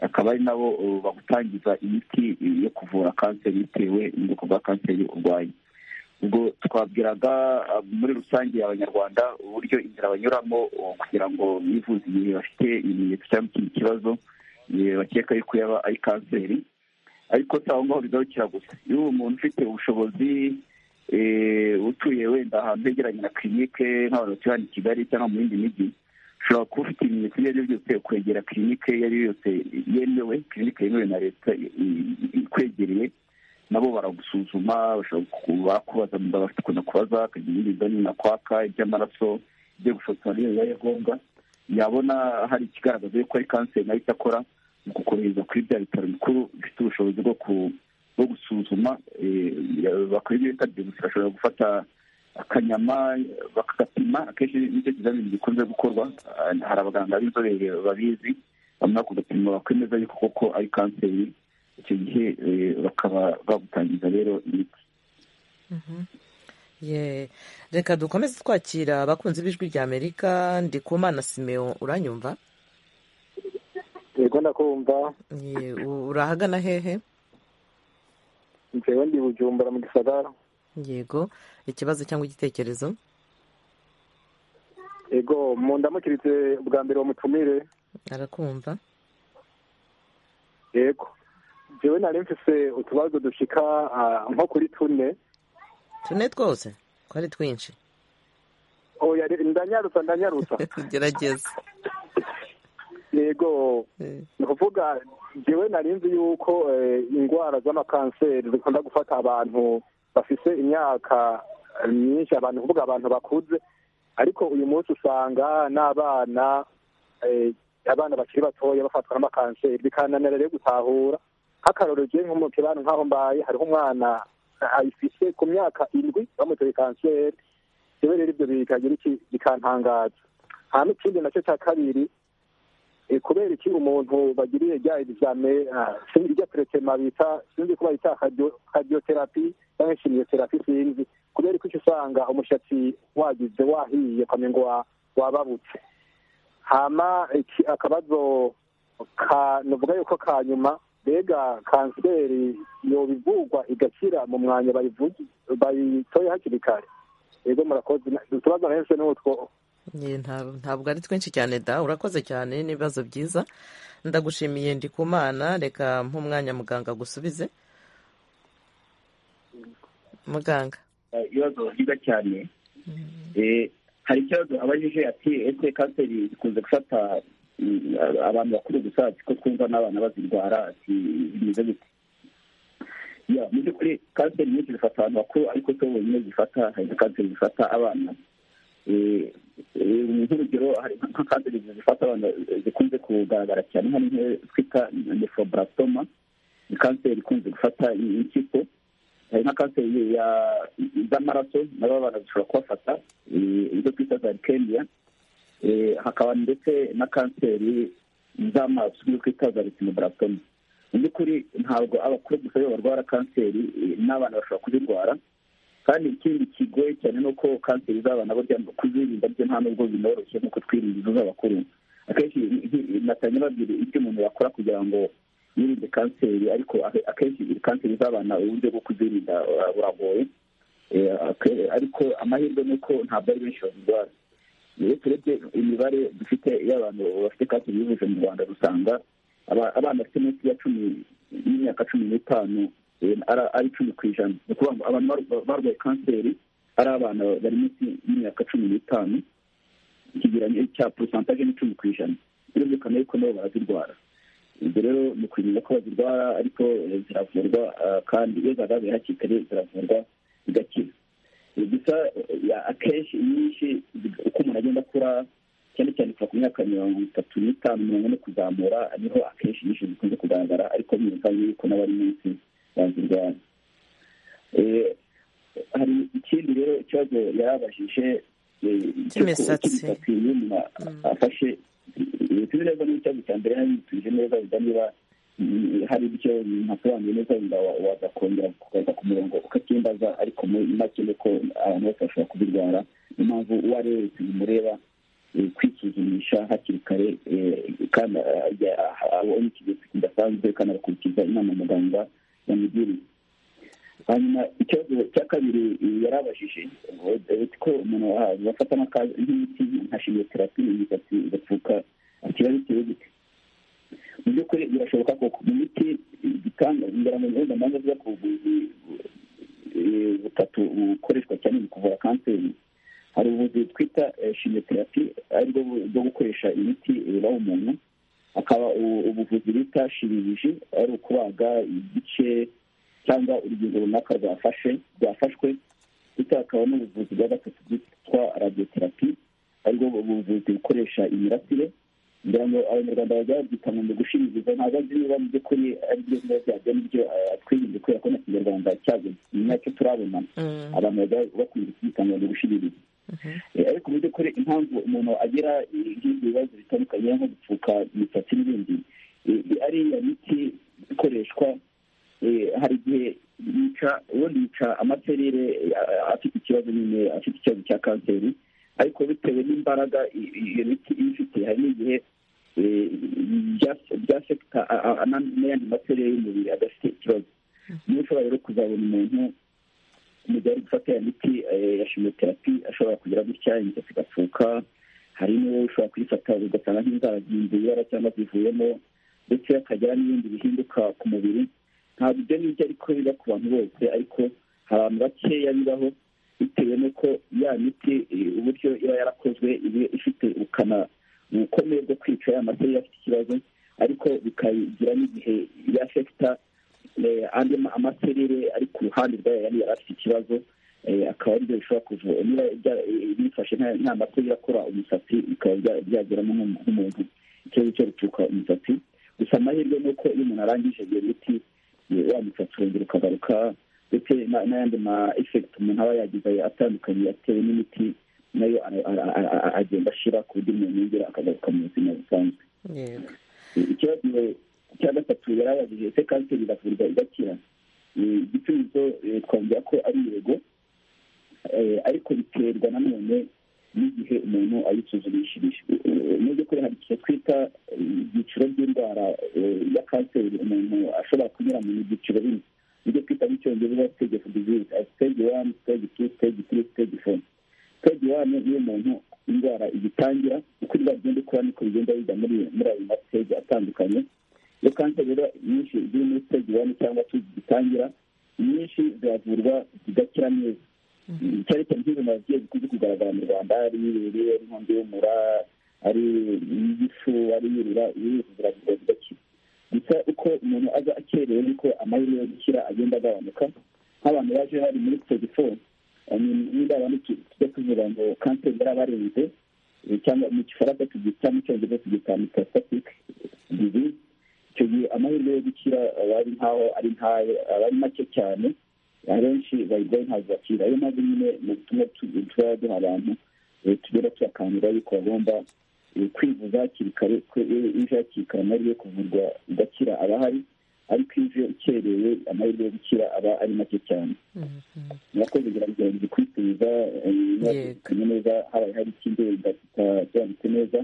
Speaker 3: akaba ari nabo eh, bagutangiza imiti eh, yo kuvura kanseri bitewe n'ubwoko bwa kanseri urwaye ubwo twabwiraga ah, muri rusange abanyarwanda uburyo inzira banyuramo oh, kugira ngo bivuze igihe bafite ibimenyetso cyangwa ikindi kibazo eh, bakeka yuko yaba ari kanseri ariko si aho ngaho bigarukira gusa iyo umuntu ufite ubushobozi eh, utuye wenda ahantu hegeranye na kirinike nk'abantu batuye hano i kigali cyangwa mu yindi mijyi ushobora kuba ufite ibimenyetso ibyo ari byo byose kwegera kirinike iyo ari yo yose yemewe kirinike yemewe na leta i- i- ikwegereye nabo baragusuzuma bakubaza muda bafite ukuntu kubaza akagira ingingo nyina kwaka iby'amaraso ibyo gufotora iyo bibaye ngombwa yabona hari ikigaragaza yuko ari kanseri nayo icyo akora ni ukukohereza kuri bya bitaro bikuru bifite ubushobozi bwo ku bwo gusuzuma bakora ibyo bita biyomisi bashobora gufata akanyama bakagapima akenshi nicyo kizamini gikunze gukorwa hari abaganga b'inzobere babizi bamara ku gapima bakwemeza yuko koko ari kanseri icyo gihe bakaba bagutangiza rero imiti
Speaker 1: reka dukomeze twakira abakunzi b'ijwi rya amerika ndikumana simeo uranyumva
Speaker 7: yego ndakumva
Speaker 1: Ye, urahagana hehe
Speaker 7: njewe ndi bujumbura mu gisagara
Speaker 1: yego ikibazo cyangwa igitekerezo
Speaker 7: yego mu ndamukiritse bwa mbere wa mutumire
Speaker 1: arakumva
Speaker 7: yego jewe nari mfise utubazo dushika ah, nko kuri tune
Speaker 1: tune twose ko ari twinshi
Speaker 7: oya re- ndanyarutsa ndanyarutsa
Speaker 1: gerageza
Speaker 7: yego
Speaker 1: Eh,
Speaker 7: ni ukuvuga jewe nari nzi yuko eh, indwara z'amakanseri zikunda gufata abantu bafise imyaka eh, myinshi abantu kuvuga abantu bakuze ariko uyu munsi usanga n'abana eh, abana bakiri batoya bafatwa n'amakanseri bikananira rero gutahura nk'akarorero jewe nko mu kibanza nk'aho mbaye hariho umwana eh, ayifise ku myaka indwi bamuteye kanseri jewe rero ibyo bikagira iki bikantangaza hama ikindi nacyo cya kabiri Eh, kubera iki umuntu bagiriye rya egizame ah, sinzi rya teretema bita sinzi ko bayita kadiyoterapi cyangwa shimiyoterapi sinzi kubera ko icyo usanga umushatsi wagize wahiye ukamenya ngo wa- wababutse hama iki akabazo ka- novuga yuko ka nyuma mbega kanseri yoba ivurwa igakira mu mwanya bayivugi- bayitoye hakiri kare yego murakoze Na- utubazo nahise ni utwo
Speaker 1: ye, nta- ntabwo ari twinshi cyane da urakoze cyane n'ibibazo byiza ndagushimiye ndikumana reka nk'umwanya muganga agusubize muganga
Speaker 3: Eh, ibibazo byiza cyane Eh, hari ikibazo abajije ati ese kanseri zikunze gufata mm, abantu bakuru gusa ati ko twumva n'abana bazirwara ati bimeze gute Ya, mu by'ukuri kanseri nyinshi zifata abantu bakuru ariko si bo bonyine zifata hari na kanseri zifata abana Eh, eh, nk'urugero hari nka kanseri zifata abana eh, zikunze kugaragara cyane hari nk'iyo twita nefroblastoma ni kanseri ikunze gufata impyiko hari na kanseri ya- z'amaraso nabo abantu zishobora kubafata eh, izo twita za leukemia Eh, hakaba ndetse na kanseri z'amaso izo twita za retinoblastoma mu by'ukuri ntabwo abakuru gusa aribo barwara kanseri eh, n'abana bashobora kuzirwara kandi ikindi kigoye cyane ni uko kanseri z'abana burya kuzirinda byo nta nubwo binoroshye nk'uko twirinda izo z'abakuru akenshi natangira babwira ibyo umuntu yakora kugira ngo yirinde kanseri ariko ake- akenshi kanseri z'abana uburyo bwo kuzirinda bura- buragoye Eh, ake- ariko amahirwe ni uko ntabwo ari benshi bazirwara iyo turebye imibare dufite y'abantu bafite kanseri y'ubuje mu rwanda dusanga aba- abana bafite munsi ya cumi y'imyaka cumi n'itanu eh, ara- ari icumi ku ijana ni ukuvuga ngo abantu bar- barwaye kanseri ari abana bari munsi y'imyaka cumi n'itanu ikigereranyo cya porosantaje ni icumi ku ijana birumvikana yuko nabo barazirwara ibyo rero ni ukumenya ko bazirwara ariko eh, ziravurwa ah, kandi iyo zagaragaye hakiri kare ziravurwa zigakira Eh, gusa eh, ya- akenshi inyinshi zig- uko umuntu agenda akura cyane cyane kuva ku myaka mirongo itatu n'itanu mirongo ine kuzamura niho akenshi inyinshi zikunze kugaragara ariko birumvikana yuko n'abari munsi bazirwara Eh, hari ikindi rero ikibazo yari abajije eh,
Speaker 1: Cy'imisatsi.
Speaker 3: cy'uko- yuma afashe tuzi neza n'icyaro cya mbere hano tuje neza wenda niba mm, hari icyo ntasobanuye neza wenda wa- waza kongera kugaruka ku murongo ukakimbaza ariko muri make ni ko abantu bose bashobora kubirwara niyo mpamvu uwo ari we wese bimureba eh, kwisuzumisha hakiri kare eh, kandi ah, ajya- ah, abonye ikimenyetso kidasanzwe kandi agakurikiza inama muganga yamugiriye hanyuma ikibazo cya kabiri eh, yari abajije eh, ko umuntu aha- bafata n'akazi nk'imiti nka shimiyoterapi imisatsi igapfuka ikibazo kiri gute mu by'ukuri birashoboka koko mu miti eh, gitanga ingoramubihuzamanza ziba ku buvuzi eh, butatu bukoreshwa cyane mu kuvura kanseri hari ubuvuzi twita eh, shimiyoterapi aribwo bu- bwo gukoresha imiti ibaho umuntu hakaba u- ubuvuzi bita shiriji ari ukubaga igice cyangwa urugingo runaka rwafashe rwafashwe ndetse hakaba n'ubuvuzi bwa gatatu bwitwa radiyoterapi aribwo buvuzi bukoresha imirasire ngira ngo abanyarwanda bajya babyita ngo mu gushingiriza ntabwo azi niba mu by'ukuri ari byo biba byabyo n'ibyo atwirinze kubera ko na kinyarwanda cyageze mu myaka turabona abantu bajya bakunda kubyita ngo ni ugushingiriza ariko mu by'ukuri impamvu umuntu agira nk'ibyo bibazo bitandukanye nko gupfuka imisatsi n'ibindi ari iya miti ikoreshwa hari igihe yica ubundi yica amaserire afite ikibazo nyine afite ikibazo cya kanseri ariko bitewe n'imbaraga iyo miti iba ifite hari n'igihe byaseka n'ayandi maserere y'umubiri adafite ikibazo niba ushobora rero kuzabona umuntu mu gihe ari gufata iyo miti ya shimoterapi ashobora kugira gutya imisatsi igapfuka hari n'uwo ushobora kuyifata ugasanga nk'inzara ziyibera cyangwa zivuyemo ndetse hakagira n'ibindi bihinduka ku mubiri ntabwo ibyo ngibyo ariko biba ku bantu bose ariko hari abantu bakeya bibaho bitewe n'uko ya miti uburyo iba yarakozwe iba ifite ubukana ubukomeye bwo kwica ya materi afite ikibazo ariko bikayigira n'igihe ya fekita andi amaserire ari ku ruhande rwayo yari yari afite ikibazo akaba aribyo bishobora kuvura niba bifashe nta materi akora umusatsi bikaba byageramo nk'umuntu ikibazo cyo guturuka umusatsi gusa amahirwe ni uko iyo umuntu arangije iyo miti wa musatsi urongera ukagaruka ndetse n'ayandi ma efekiti umuntu aba yagize atandukanye atewe n'imiti nayo agenda ashyira ku buryo umuntu yongera akagaruka mu buzima busanzwe ikibazo cya gatatu yari abajije ese kanseri iravurwa igakira igisubizo twongera ko ari yego ariko biterwa nanone n'igihe umuntu ayisuzumishirije mu by'ukuri hari igihe twita ibyiciro by'indwara ya kanseri umuntu ashobora kunyura mu byiciro bine ibyo twita mu cyongereza stage of disease stage one stage two stage three stage four stage one niyo umuntu indwara igitangira uko indwara igenda ikura niko bigenda bijya muri ayo mastage atandukanye iyo kanseri rero nyinshi ziri muri stage one cyangwa two zigitangira nyinshi ziravurwa zigakira neza cyane cyane nk'izo nagiye zikunze kugaragara mu rwanda ari ibere ari inkongi y'umura ari igifu ari yurira iyo ziravurwa zigakira gusa uko umuntu aza akerewe niko amahirwe yo gukira agenda agabanuka nk'abantu baje hari muri stage four niba abantu tujya tuvuga ngo kanseri yarabarenze cyangwa mu gifaransa tugita mu cyongereza tugita metastatic disease icyo gihe amahirwe yo gukira aba ari nkaho ari ntayo aba ari make cyane abenshi bayirwaye ntabwo bakira ariyo mpamvu nyine mu butumwa tuba duha abantu tugenda tubakangurira yuko bagomba kwivuza hakiri kare ije hakiri kare amahirwe yo kuvurwa igakira aba ahari ariko ije ukerewe amahirwe yo gukira aba ari make cyane murakoze gerageza kwisubiza mwakanye neza habaye hari ikindi byanditse neza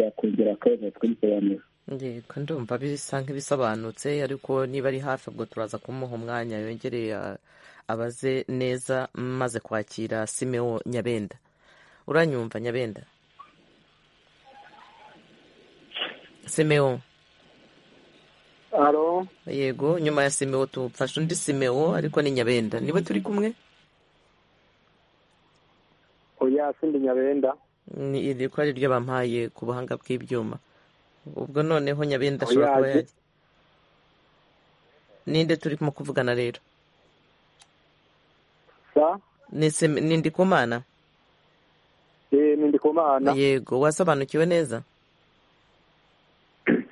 Speaker 3: yakongera akabazo tukabisobanura
Speaker 1: yego ndumva bisa nk'ibisobanutse ariko niba ari hafi ubwo turaza kumuha umwanya yongereye abaze neza maze kwakira simeo nyabenda uranyumva nyabenda simeo
Speaker 4: haro
Speaker 1: yego nyuma ya simeo tufashe undi simeo ariko ni nyabenda niba turi kumwe
Speaker 4: oya sindi nyabenda
Speaker 1: ni iri ko ari ryo bampaye ku buhanga bw'ibyuma ubwo noneho nyabenda ashobora kuba yajya ninde turimo kuvugana rero
Speaker 4: sa
Speaker 1: ni ndikumana
Speaker 4: eh ni ndikumana
Speaker 1: yego wasobanukiwe neza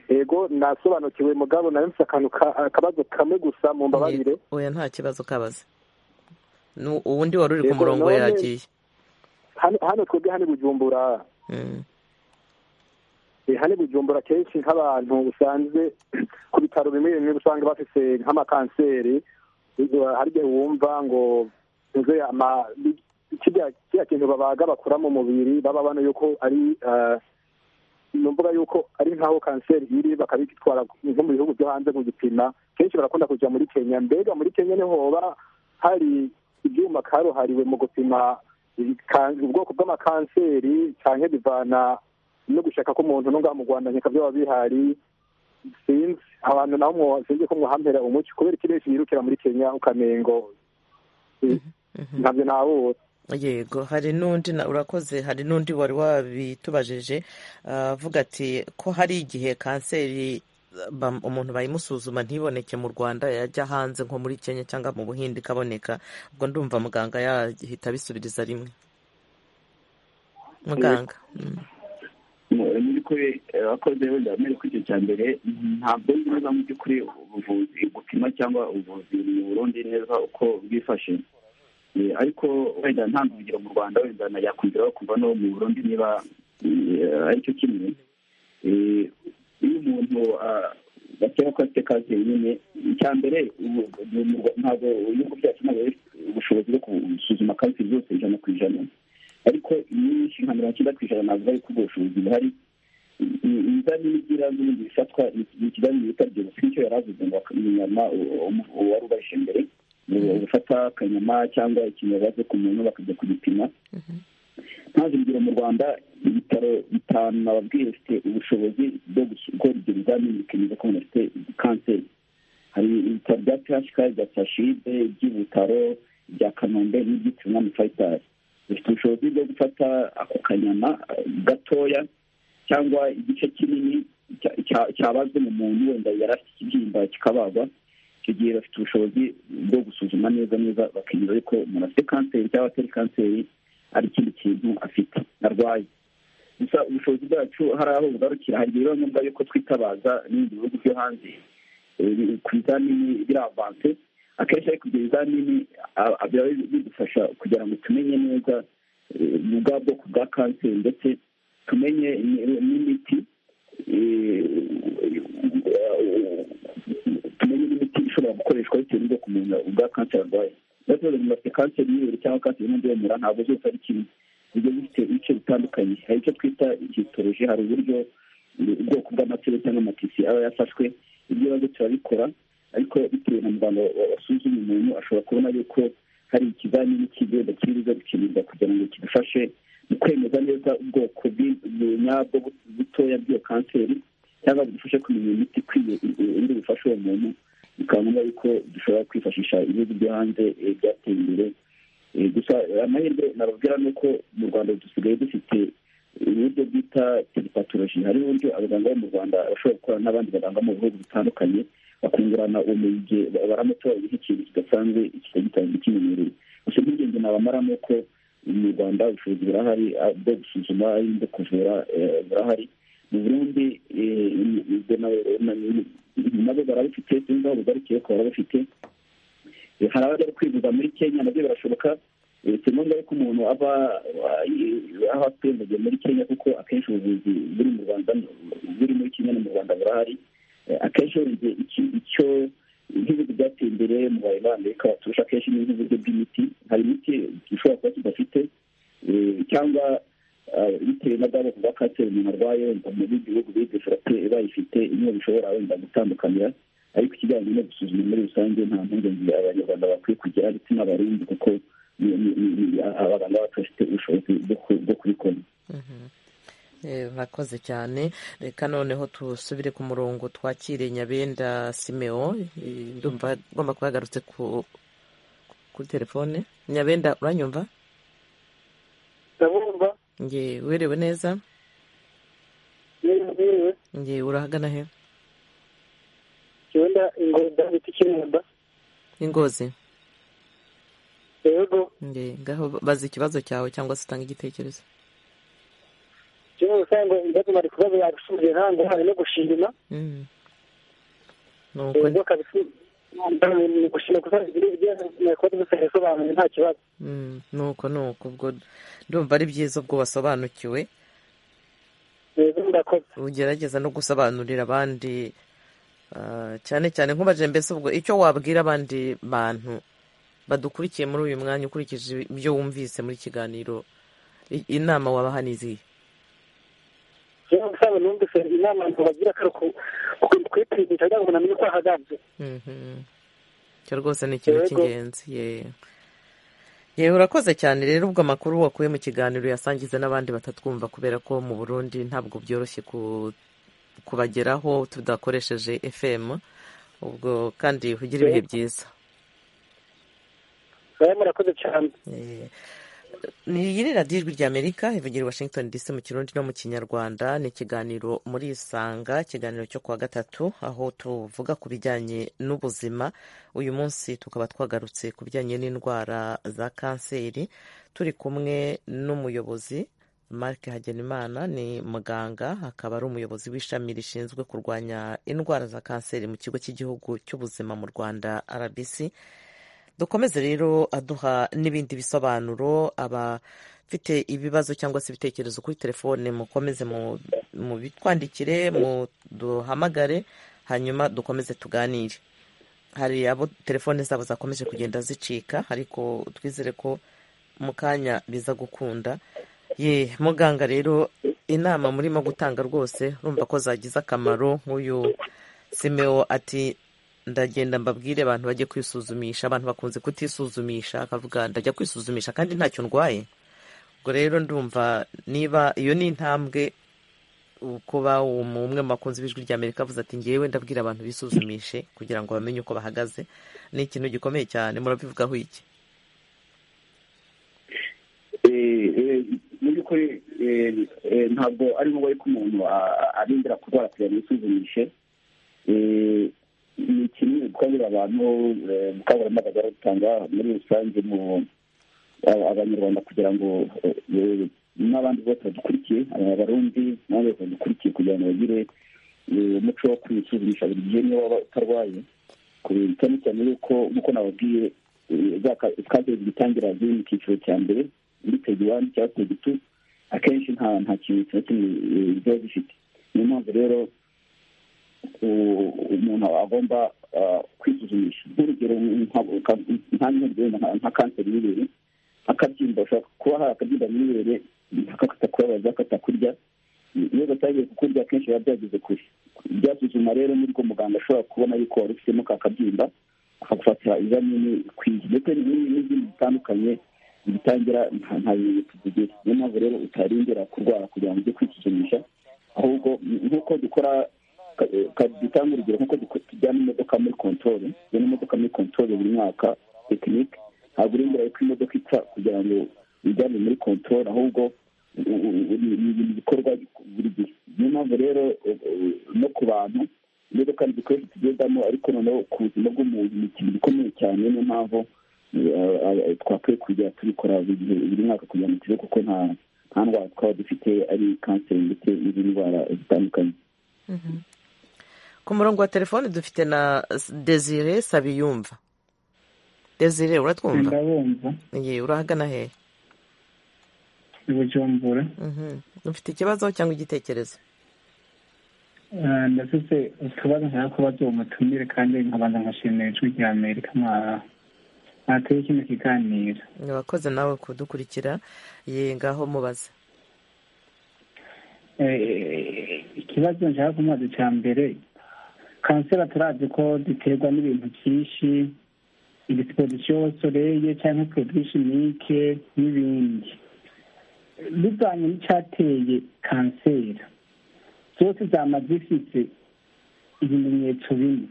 Speaker 4: yego nasobanukiwe mugabo nawe mfite akantu akabazo kamwe gusa mu mbabarire
Speaker 1: oya nta kibazo kabaze uwundi wari uri ku murongo yagiye
Speaker 4: hano twebwe hano bujumbura hano bujumbura kenshi nk'abantu usanzwe ku bitaro bimwe bimwe usanga bafite nk'amakanseri hari igihe wumva ngo kiriya kintu babaga bakura mu mubiri baba bano yuko ari numvuga yuko ari nk'aho kanseri iri bakabitwara nko mu bihugu byo hanze mu gipima kenshi barakunda kujya muri kenya mbega muri kenya niho hoba hari ibyuma karuhariwe mu gupima ubwoko bw'amakanseri cyangwa bivana no gushaka k'umuntu ngaha mu rwanda nkeka byaba bihari sinzi abantu nabo sinzi ko mwahampera umuco kubera ikirere yirukira muri kenya ukamengo ntabyo nabura
Speaker 1: yego hari n'undi urakoze hari n'undi wari wabitubajije avuga ati ko hari igihe kanseri umuntu bayimusuzuma ntiboneke mu rwanda yajya hanze nko muri kenya cyangwa mu buhinde ikaboneka ubwo ndumva muganga yahita abisubiriza rimwe muganga
Speaker 3: by'ukuri abakozi wenda bamenya ko icyo cya mbere ntabwo nzi neza mu by'ukuri ubuvuzi gupima cyangwa ubuvuzi mu burundi neza uko bwifashe ariko wenda ntange urugero mu rwanda wenda nayakumvira bakumva no mu burundi niba aricyo kimwe iyo umuntu bakeka ko afite kanseri nyine icya mbere ntabwo ibihugu byacu ntabwo bifite ubushobozi bwo gusuzuma kanseri zose ijana ku ijana ariko nyinshi nka mirongo icyenda ku ijana ntabwo bari kubwo ubushozi buhari ibizamini by'ibanze bifatwa ni ikizamini bita byose nicyo yari avuze ngo inyama uwari ubarije mbere gufata akanyama cyangwa ikintu baze ku muntu bakajya kugipima ntazi urugero mu rwanda ibitaro bitanu nababwiye bifite ubushobozi bwo gukora ibyo bizamini bikemeza ko umuntu afite kanseri hari ibitaro bya phk bya sashide iby'ibutaro bya kanombe n'ibyitiriwe umwami fayitari bifite ubushobozi bwo gufata ako kanyama gatoya cyangwa igice kinini cyabazwe mu muntu wenda yari afite ikibyimba kikabagwa icyo gihe bafite ubushobozi bwo gusuzuma neza neza bakemeza ariko umuntu afite kanseri cyangwa atari kanseri ari ikindi kintu afite arwaye gusa ubushobozi bwacu hari aho bugarukira hari igihe biba ngombwa yuko twitabaza n'ibindi bihugu byo hanze ku bizamini biravanse akenshi ariko ibyo bizamini biba bidufasha kugira ngo tumenye neza ubwa bwoko bwa kanseri ndetse tumenye n'imiti tumenye n'imiti ishobora gukoreshwa bitewe n'ubwoko umuntu bwa kanseri arwaye niba tubaza umuntu afite kanseri y'ibere cyangwa kanseri y'undi w'umura ntabwo zose ari kimwe ibyo bifite ibice bitandukanye hari icyo twita histoloji hari uburyo ubwoko bw'amaseri cyangwa amatisi aba yafashwe ibyo bibazo turabikora ariko bitewe na muganga wasuzuma umuntu ashobora kubona yuko hari ikizamini cy'igenda kiriza gukenerwa kugira ngo kidufashe mu kwemeza neza ubwoko nyabwo butoya bw'iyo kanseri cyangwa budufashe kumenya imiti ikwiye iri bufashe uwo muntu bikaba ngombwa yuko dushobora kwifashisha ibihugu byo hanze byateye imbere gusa amahirwe nababwira ni uko mu rwanda dusigaye dufite uburyo bwita telepatoloji hari uburyo abaganga bo mu rwanda bashobora gukorana n'abandi baganga mu bihugu bitandukanye bakungurana ubumenyi igihe baramutora ikintu kidasanzwe kitagitanzwe kimenyerewe gusa iby'ingenzi nabamara ni uko mu rwanda ubushobozi burahari bwo gusuzuma bwo kuvura burahari mu burundi nabo barabifite sinzi aho bugarukiye ko barabifite hari abajya kwivuza muri kenya nabyo birashoboka si ngombwa yuko umuntu aba aho atwembagiye muri kenya kuko akenshi ubuvuzi buri mu rwanda buri muri kenya no mu rwanda burahari akenshi wenda icyo nk'ibihugu byateye imbere mu bayi b'amerika baturusha akenshi ni nk'uburyo bw'imiti hari imiti dushobora kuba tudafite cyangwa bitewe na bwa bwoko bwa kanseri umuntu arwaye wenda mu bindi bihugu bidefirate bayifite imwe bishobora wenda gutandukanira ariko ikijyanye no gusuzuma muri rusange nta mpungenge abanyarwanda bakwiye kugira ndetse n'abarundi kuko abaganga bacu bafite ubushobozi bwo kubikora
Speaker 1: murakoze cyane reka noneho dusubire ku murongo twakire nyabenda simeo ndumva agomba kuba yagarutse kuri telefone nyabenda uranyumva
Speaker 8: ndabumva
Speaker 1: nge werewe neza nge urahagana he
Speaker 8: wenda ingozi bita ikiremba
Speaker 1: ingozi
Speaker 8: yego
Speaker 1: nge ngaho baza ikibazo cyawe cyangwa se utanga igitekerezo
Speaker 8: kimwe mu bisanzwe ibibazo bari kubaza yabisubiye nta ngorane no gushima ubwo ni gushima kuko ibibazo dusanzwe bisobanuye nta kibazo
Speaker 1: nuko nuko ubwo ndumva ari byiza ubwo wasobanukiwe ugerageza no gusobanurira abandi cyane cyane nkubaje mbese ubwo icyo wabwira abandi bantu badukurikiye muri uyu mwanya ukurikije ibyo wumvise muri kiganiro inama wabaha nizihe
Speaker 8: rero usanga numvise inama bagira akari ukunda kuyipimisha kugira ngo umuntu amenye uko ahagaze
Speaker 1: icyo rwose ni ikintu cy'ingenzi yewe urakoze cyane rero ubwo amakuru wakuye mu kiganiro yasangiza n'abandi batatwumva kubera ko mu burundi ntabwo byoroshye kubageraho tudakoresheje fm ubwo kandi ugira ibihe byiza
Speaker 8: murakoze cyane
Speaker 1: ni radiyo ijwi rya amerika ivugira washington dc mu kirundi no mu kinyarwanda ni ikiganiro muri isanga ikiganiro cyo kuwa gatatu aho tuvuga ku bijyanye n'ubuzima uyu munsi tukaba twagarutse ku bijyanye n'indwara za kanseri turi kumwe n'umuyobozi marike hagenimana ni muganga akaba ari umuyobozi w'ishami rishinzwe kurwanya indwara za kanseri mu kigo cy'igihugu cy'ubuzima mu rwanda rbc dukomeze rero aduha n'ibindi bisobanuro abafite ibibazo cyangwa se ibitekerezo kuri telefone mukomeze mubitwandikire muduhamagare hanyuma dukomeze tuganire hari abo telefone zabo zakomeje kugenda zicika ariko twizere ko mu kanya biza gukunda ye muganga rero inama murimo gutanga rwose urumva ko zagize akamaro nk'uyu simeo ati ndagenda mbabwire abantu bajye kwisuzumisha abantu bakunze kutisuzumisha akavuga ndajya kwisuzumisha kandi ntacyo ndwaye ubwo rero ndumva niba iyo ni intambwe kuba umwe mu bakunzi b'ijwi rya amerika avuze ati ngewe ndabwira abantu bisuzumishe kugira ngo bamenye uko bahagaze ni ikintu gikomeye cyane murabivugaho iki
Speaker 3: mu by'ukuri ntabwo ari ngombwa ko umuntu arindira kurwara kugira ngo yisuzumishe ni kimwe gukangurira abantu ubukangurambaga bwa rutanga muri rusange mu abanyarwanda kugira ngo n'abandi bose badukurikiye abarundi n'abandi bose badukurikiye kugira ngo bagire umuco wo kwisuzumisha buri gihe niba waba utarwaye cyane cyane yuko nk'uko nababwiye kanseri zitangira ziri mu cyiciro cya mbere muri tegi wani cyangwa tegi tu akenshi nta nta kintu na kimwe ziba zifite niyo mpamvu rero umuntu agomba kwisuzumisha nk'urugero nka kanseri y'ibere akabyimba ushobora kuba hari akabyimba mu ibere katakubabaza katakurya iyo gatangiye kukurya akenshi biba byageze kure byasuzuma rero nibwo muganga ashobora kubona yuko wari ufitemo ka kabyimba akagufatira ibizamini ikwiye ndetse n'izindi zitandukanye zibitangira nta bimenyetso zigira niyo mpamvu rero utarindira kurwara kugira ngo ujye kwisuzumisha ahubwo nk'uko dukora dutanga urugero nk'uko tujyana imodoka muri kontori tujyana imodoka muri kontori buri mwaka tekinike ntabwo urindira yuko imodoka ipfa kugira ngo uyijyane muri kontori ahubwo ni ibintu bikorwa buri gihe niyo mpamvu rero no ku bantu imodoka ni igikoresho tugendamo ariko noneho ku buzima bw'umuntu ni ikintu gikomeye cyane niyo mpamvu twakwiye kujya tubikora buri mwaka kugira ngo tuve kuko nta nta ndwara twaba dufite ari kanseri ndetse n'izindi ndwara zitandukanye
Speaker 1: ku murongo wa telefone dufite na desire sabiyumva desire uratwumva
Speaker 9: ndabumva
Speaker 1: igihe urahagana hehe
Speaker 9: bujumbura
Speaker 1: ufite ikibazo cyangwa igitekerezo
Speaker 9: ndafite utubazo nshaka kubaza uwo mutumire kandi nkabanza nkashimira ijwi rya amerika mwateye kino kiganiro
Speaker 1: abakoze nawe kudukurikira ye ngaho mubaze
Speaker 9: ikibazo nshaka kumaze cya mbere kanseri atarazi ko ziterwa n'ibintu byinshi igisporisiyo soreye cyangwa porodushimike n'ibindi bivanye n'icyateye kanseri zose zama zifite ibimenyetso bimwe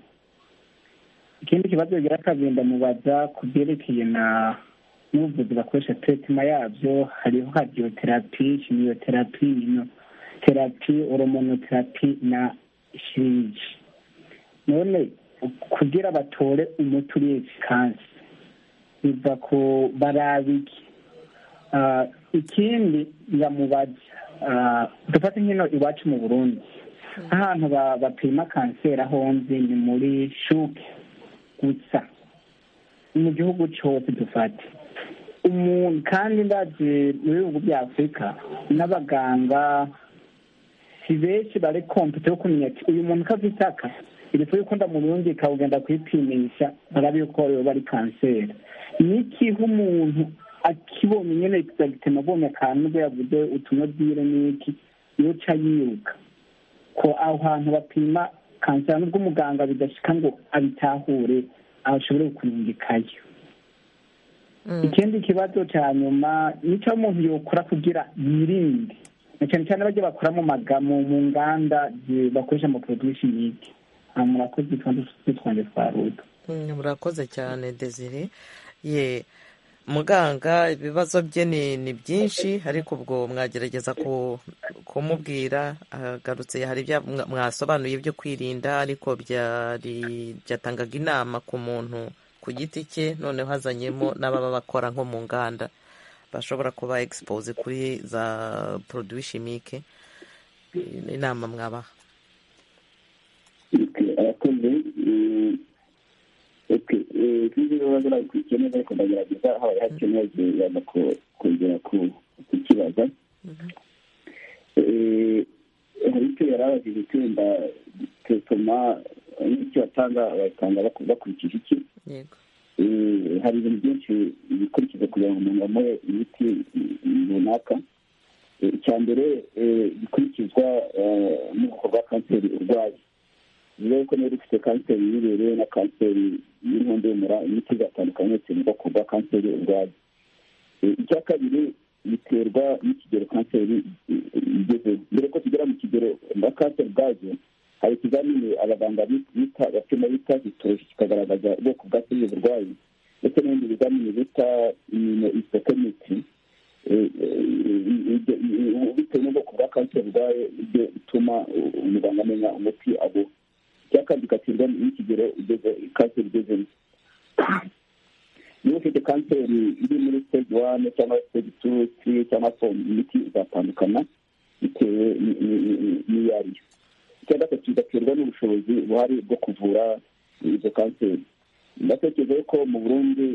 Speaker 9: ikindi kibazo bigira kabiri ndamubaza ku byerekeye na n'ubuvuzi bakoresha teretima yabyo hariho hadiyoterapi kimiyoterapi ino terapi oromonoterapi na shiriji none kugira batore umuti uri efikansi biva ku barabiki ikindi ndamubaza dufate nkino iwacu mu burundi ahantu bapima kanseri aho nzi ni muri shuke gusa mu gihugu cyose dufate umuntu kandi ndazi mu bihugu bya afurika n'abaganga si benshi bari kompite yo kumenya ati uyu muntu ko afite aka igifu yuko ndamurundi ikawugenda kuyipimisha baraba yuko yoba ari kanseri n'ikihe umuntu akibonye nyine kizagitema abonye akantu bwo yavuze utunodire n'iki yoca yiruka ko aho hantu bapima kanseri n'ubwo umuganga bidashika ngo abitahure ashobore kuningikayo ikindi kibazo cya nyuma nicyo umuntu yokora kugira yirinde cyane cyane bajya bakora mu magamo mu nganda bakoresha ama production yiki murakoze kandi twitwange twaruda
Speaker 1: murakoze cyane desire ye muganga ibibazo bye ni ni byinshi ariko ubwo mwagerageza kumubwira agarutse hari ibyo mwasobanuye byo kwirinda ariko byatangaga inama ku muntu ku giti cye noneho hazanyemo n'ababa bakora nko mu nganda bashobora kuba egisipoze kuri za poroduwi shimike inama mwabaha
Speaker 3: ikindi bibazo babikurikiranye ariko ndagerageza habaye hakenewe yaza kongera kukibaza hari icyo yari abajije icyo wenda gituma n'icyo batanga batanga bakurikije iki hari ibintu byinshi bikurikiza kugira ngo umuntu amuhe imiti runaka icya mbere bikurikizwa n'ubwoko bwa kanseri urwaye rero ko niba dufite kanseri y'ibere na kanseri y'inkondo y'umura imiti igatandukanye bitewe n'ubwoko bwa kanseri urwaye icya kabiri biterwa n'ikigero kanseri igezeho mbere ko tugera mu kigero na kanseri ubwazo hari ikizamini abaganga bita bapima bita hitoroshi kikagaragaza ubwoko bwa seriye burwayi ndetse n'ibindi bizamini bita imino isotomiti bitewe n'ubwoko bwa kanseri urwaye ibyo bituma umuganga amenya umuti aguha icya kabiri ugatsindwa n'ikigero ugeze kanseri ugezemo niba ufite kanseri iri muri stage one cyangwa stage two three cyangwa four imiti izatandukana bitewe n'iyo ari yo icya gatatu bigaterwa n'ubushobozi buhari bwo kuvura izo kanseri ndatekereza yuko mu burundi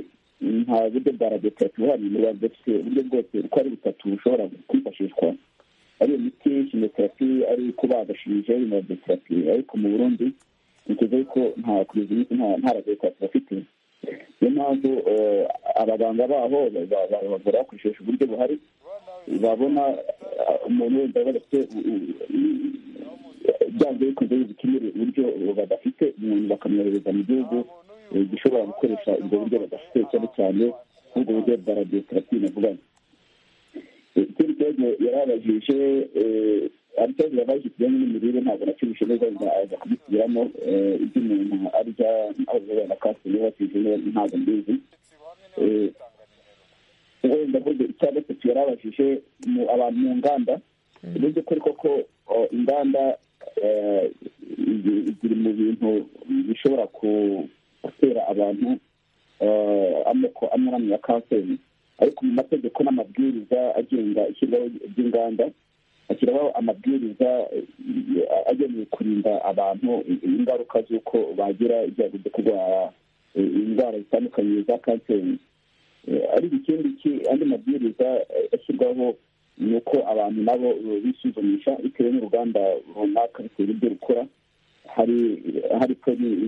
Speaker 3: nta buryo bwa radiyoterapi buhari mu rwanda dufite uburyo bwose uko ari butatu bushobora kwifashishwa ari imiti kimoterapi ari kubaga shinje ari radioterapi ariko mu burundi niteze yuko nta kugeza imiti nta radioterapi bafite niyo mpamvu abaganga baho bavura bakoresheje uburyo buhari babona umuntu wenda badafite byanze bikunze bikenera uburyo badafite umuntu bakamwohereza mu gihugu gishobora gukoresha ubwo buryo badafite cyane cyane nk'ubwo buryo bwa radioterapi navuganye ikindi kibazo yarabajije ari ikibazo yabaje kijyanye n'imirire ntabwo nakibushe neza aza kubisubiramo ibyo umuntu arya aho na kanseri yubakije ntabwo mbizi wenda buryo icya gatatu yarabajije abantu mu nganda uburyo kuri koko inganda ziri mu bintu bishobora gutera abantu amoko amwe n'amwe ya kanseri ariko mu mategeko n'amabwiriza agenga ishyirwaho ry'inganda ashyiraho amabwiriza agenewe kurinda abantu ingaruka z'uko bagira ibyago byo kurwara indwara zitandukanye za kanseri ariko ikindi andi mabwiriza ashyirwaho ni uko abantu nabo bisuzumisha bitewe n'uruganda runaka bitewe n'ibyo rukora hari hari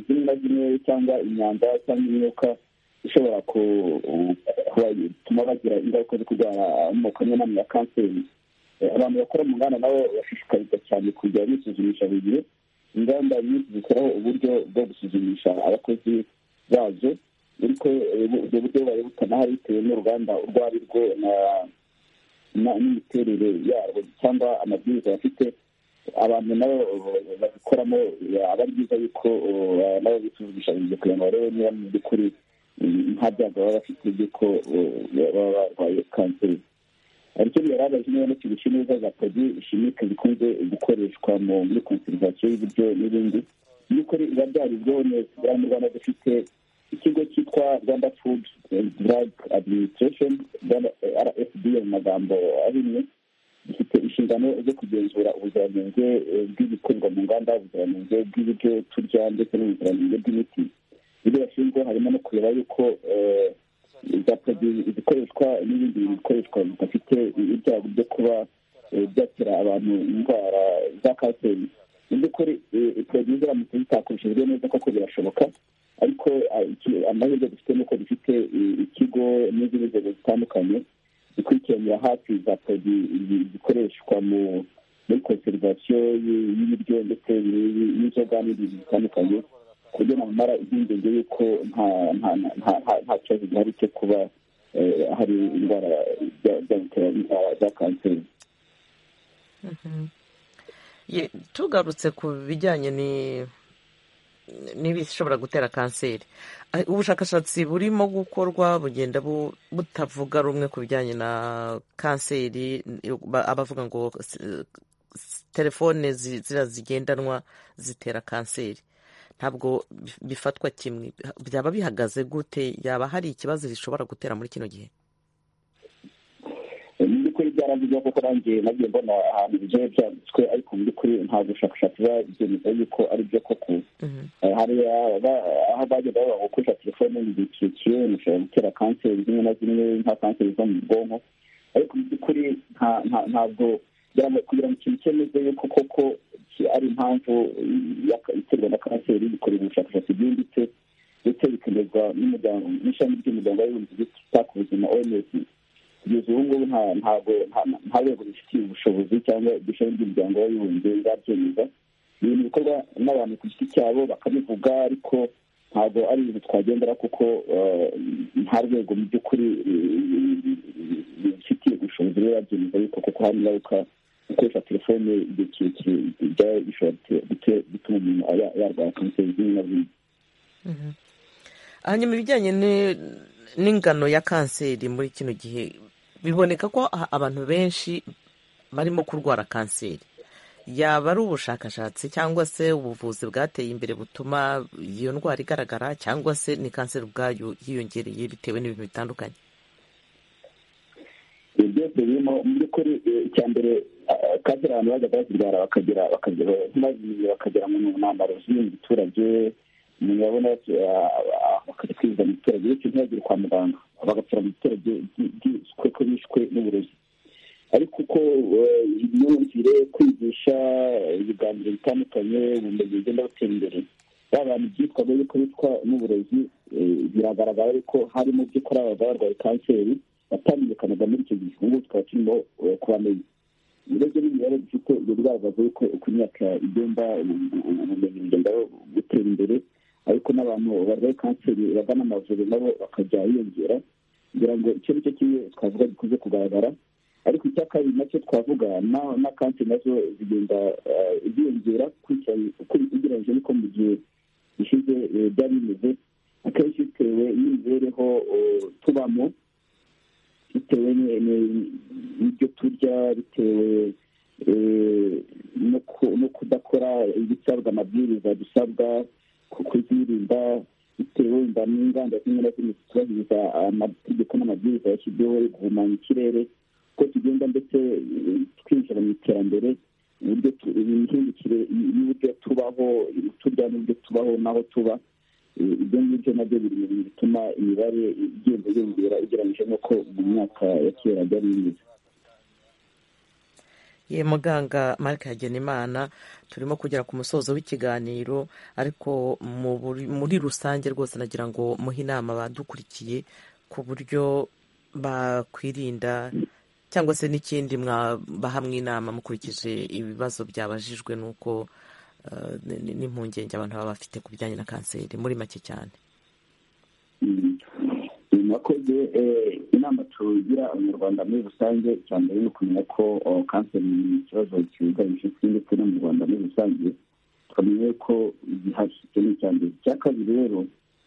Speaker 3: zimwe na zimwe cyangwa imyanda cyangwa imyuka ishobora kubatuma bagira ingaruka zo kurwara amoko amwe n'amwe ya kanseri abantu bakora mu nganda nabo bashishikarizwa cyane kujya bisuzumisha buri gihe inganda nyinshi zikoraho uburyo bwo gusuzumisha abakozi bazo ariko ubwo buryo bubaye butanahari bitewe n'uruganda urwo ari rwo n'imiterere yarwo cyangwa amabwiriza bafite abantu nabo babikoramo aba ari byiza yuko nabo bisuzumisha buri gihe kugira ngo barebe niba mu by'ukuri nta byago baba bafite by'uko baba barwaye kanseri ariko yari abaje niba n'ikigo neza za podi shimike zikunze gukoreshwa muri konserivasiyo y'ibiryo n'ibindi by'ukuri biba byarizweho neza buriya mu rwanda dufite ikigo cyitwa rwanda food and drug administration rfd mu magambo ahinnye gifite inshingano zo kugenzura ubuziranenge bw'ibikorerwa mu nganda ubuziranenge bw'ibiryo turya ndetse n'ubuziranenge bw'imiti ibyo bashinzwe harimo no kureba yuko za poroduwi zikoreshwa n'ibindi bintu bikoreshwa bidafite ibyago byo kuba byatera abantu indwara za kanseri mu by'ukuri poroduwi ziramutse zitakoreshejwe neza koko birashoboka ariko amahirwe dufite ni uko dufite ikigo n'izindi nzego zitandukanye zikurikiranira hafi za poroduwi zikoreshwa muri konserivasiyo y'ibiryo ndetse n'inzoga n'ibintu bitandukanye ku buryo namara impungenge y'uko nta kibazo gihari cyo kuba hari indwara za kanseri
Speaker 1: tugarutse ku bijyanye n'ibishobora gutera kanseri ubushakashatsi burimo gukorwa bugenda butavuga rumwe ku bijyanye na kanseri abavuga ngo telefone ziriya zigendanwa zitera kanseri ntabwo bifatwa kimwe byaba bihagaze gute yaba hari ikibazo zishobora gutera muri kino gihe
Speaker 3: mu by'ukuri byaravuzwe kuko nanjye nagiye mbona ahantu bigiye byanditswe ariko mu by'ukuri nta bushakashatsi buba byemeza yuko ari byo koko hariya aho bagenda bavuga gukoresha telefone ntibikikiye bishobora gutera kanseri zimwe na zimwe nka kanseri zo mu bwonko ariko mu by'ukuri ntabwo kugira ngo ikintu cyemeze yuko koko ari impamvu iterwa na kanseri bikorera ubushakashatsi bwimbitse ndetse bikemezwa n'umuryango n'ishami ry'umuryango w'abibumbye ryita ku buzima oms kugeza ubu ngubu ntabwo nta rwego rubifitiye ubushobozi cyangwa ishami ry'umuryango w'abibumbye rirabyemeza ni ibintu bikorwa n'abantu ku giti cyabo bakabivuga ariko ntabwo ari ibintu twagendera kuko nta rwego mu by'ukuri rubifitiye ubushobozi rirabyemeza yuko kuko hari ingaruka gukoresha telefone igihe kirekire byaba bishobora gutuma umuntu yarwara kanseri zimwe na zimwe
Speaker 1: hanyuma ibijyanye n'ingano ya kanseri muri kino gihe biboneka ko abantu benshi barimo kurwara kanseri yaba ari ubushakashatsi cyangwa se ubuvuzi bwateye imbere butuma iyo ndwara igaragara cyangwa se ni kanseri ubwayo yiyongereye bitewe n'ibintu bitandukanye
Speaker 3: byose birimo mu by'ukuri icya mbere kanseri abantu bajyaga bazirwara bakagira bakagera mu ntambaro ziri mu giturage umuntu yabona bakajya kwivuza mu giturage bityo ntibagire kwa muganga bagapfira mu giturage ko bishwe n'uburozi ariko uko imyumvire kwigisha ibiganiro bitandukanye ubumenyi bugenda butera imbere ba bantu byitwaga yuko bitwa n'uburozi biragaragara yuko hari mu by'ukuri abagabo barwaye kanseri batamenyekanaga muri icyo gihe ubu tukaba turimo kubamenya urebye n'imibare dufite ibyo bigaragaza yuko uko imyaka igenda ubumenyi bugenda gutera imbere ariko n'abantu barwaye kanseri bagana amavuriro nabo bakajya biyongera kugira ngo icyo ni cyo kimwe twavuga gikunze kugaragara ariko icya kabiri nacyo twavuga na kanseri nazo zigenda ziyongera ugereranyije n'uko mu gihe gishize biba bimeze akenshi bitewe n'imibereho tubamo bitewe n'ibyo turya bitewe no kudakora ibisabwa amabwiriza dusabwa kuzirinda bitewe inda n'inganda zimwe na zimwe zitubahiriza amategeko n'amabwiriza yashyizweho yo guhumanya ikirere uko tugenda ndetse twinjira mu iterambere imihindukire y'uburyo tubaho turya n'uburyo tubaho n'aho tuba ibyo ngibyo nabyo biri mu bintu bituma imibare igenda yiyongera ugereranyije n'uko mu myaka ya kera byari bimeze
Speaker 1: ye muganga marike hagenimana turimo kugera ku musozo w'ikiganiro ariko muri rusange rwose nagira ngo muhe inama badukurikiye ku buryo bakwirinda cyangwa se n'ikindi mwabahamwe inama mukurikije ibibazo byabajijwe n'uko n'impungenge abantu baba bafite ku bijyanye na kanseri muri make cyane
Speaker 3: mwakoze inama tugira abanyarwanda muri rusange cyane ni ukumenya ko kanseri ni ikibazo cyugarije isi ndetse no mu rwanda muri rusange tukamenya ko gihari icyo ni icya mbere icya kabiri rero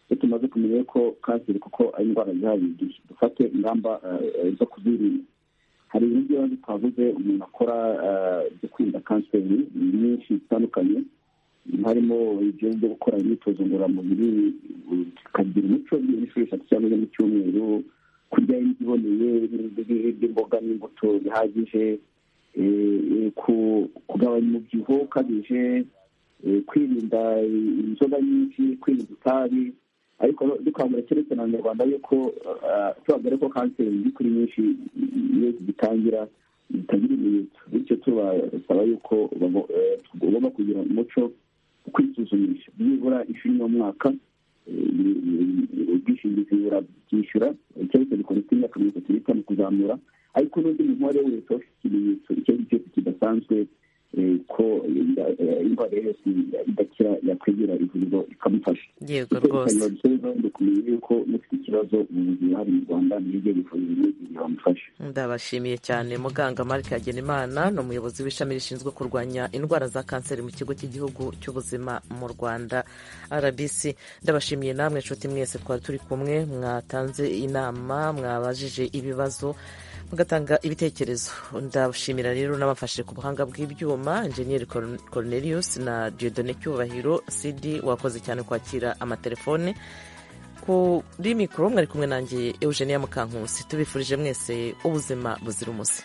Speaker 3: iyo tumaze kumenya ko kanseri kuko ari indwara zihari dufate ingamba zo kuzirinda hari ibintu by'ibanze twavuze umuntu akora byo kwirinda kanseri nyinshi zitandukanye harimo ibyo byo gukora imyitozo ngororamubiri tukagira umuco w'ibishushanyo cyangwa se mu cyumweru kurya indyo iboneye imboga n'imbuto bihagije kugabanya umubyibuho ukabije kwirinda inzoga nyinshi kwirinda itabi ariko dukangurira keretse na abanyarwanda yuko tubabwira ko kanseri iri kuri nyinshi iyo zigitangira zitagira ibimenyetso bityo tubasaba yuko tugomba kugira umuco wo kwisuzumisha byibura inshuro imwe mu mwaka ubwishingizi burabyishyura keretse bikora imyaka mirongo itatu n'itanu kuzamura ariko n'undi muntu uwo ari we wese ufite ikimenyetso icyo ari cyo cyose kidasanzwe ko indwara yose idakira yakwegera ivuriro ikamufasha
Speaker 1: yego rwose
Speaker 3: ndi kumenya yuko mufite ikibazo mu buzima hari mu rwanda niryo rivuriro bamufasha
Speaker 1: ndabashimiye cyane muganga marike hagenimana ni umuyobozi w'ishami rishinzwe kurwanya indwara za kanseri mu kigo cy'igihugu cy'ubuzima mu rwanda rbc ndabashimiye namwe inshuti mwese twari turi kumwe mwatanze inama mwabajije ibibazo mugatanga ibitekerezo ndashimira rero n'abafashe ku buhanga bw'ibyuma enjeniyeri cornelius na diodone cyubahiro sidi wakoze cyane kwakira amatelefone kuri mikoro mwari kumwe nanjye eugenia mukankusi tubifurije mwese ubuzima buzira umuze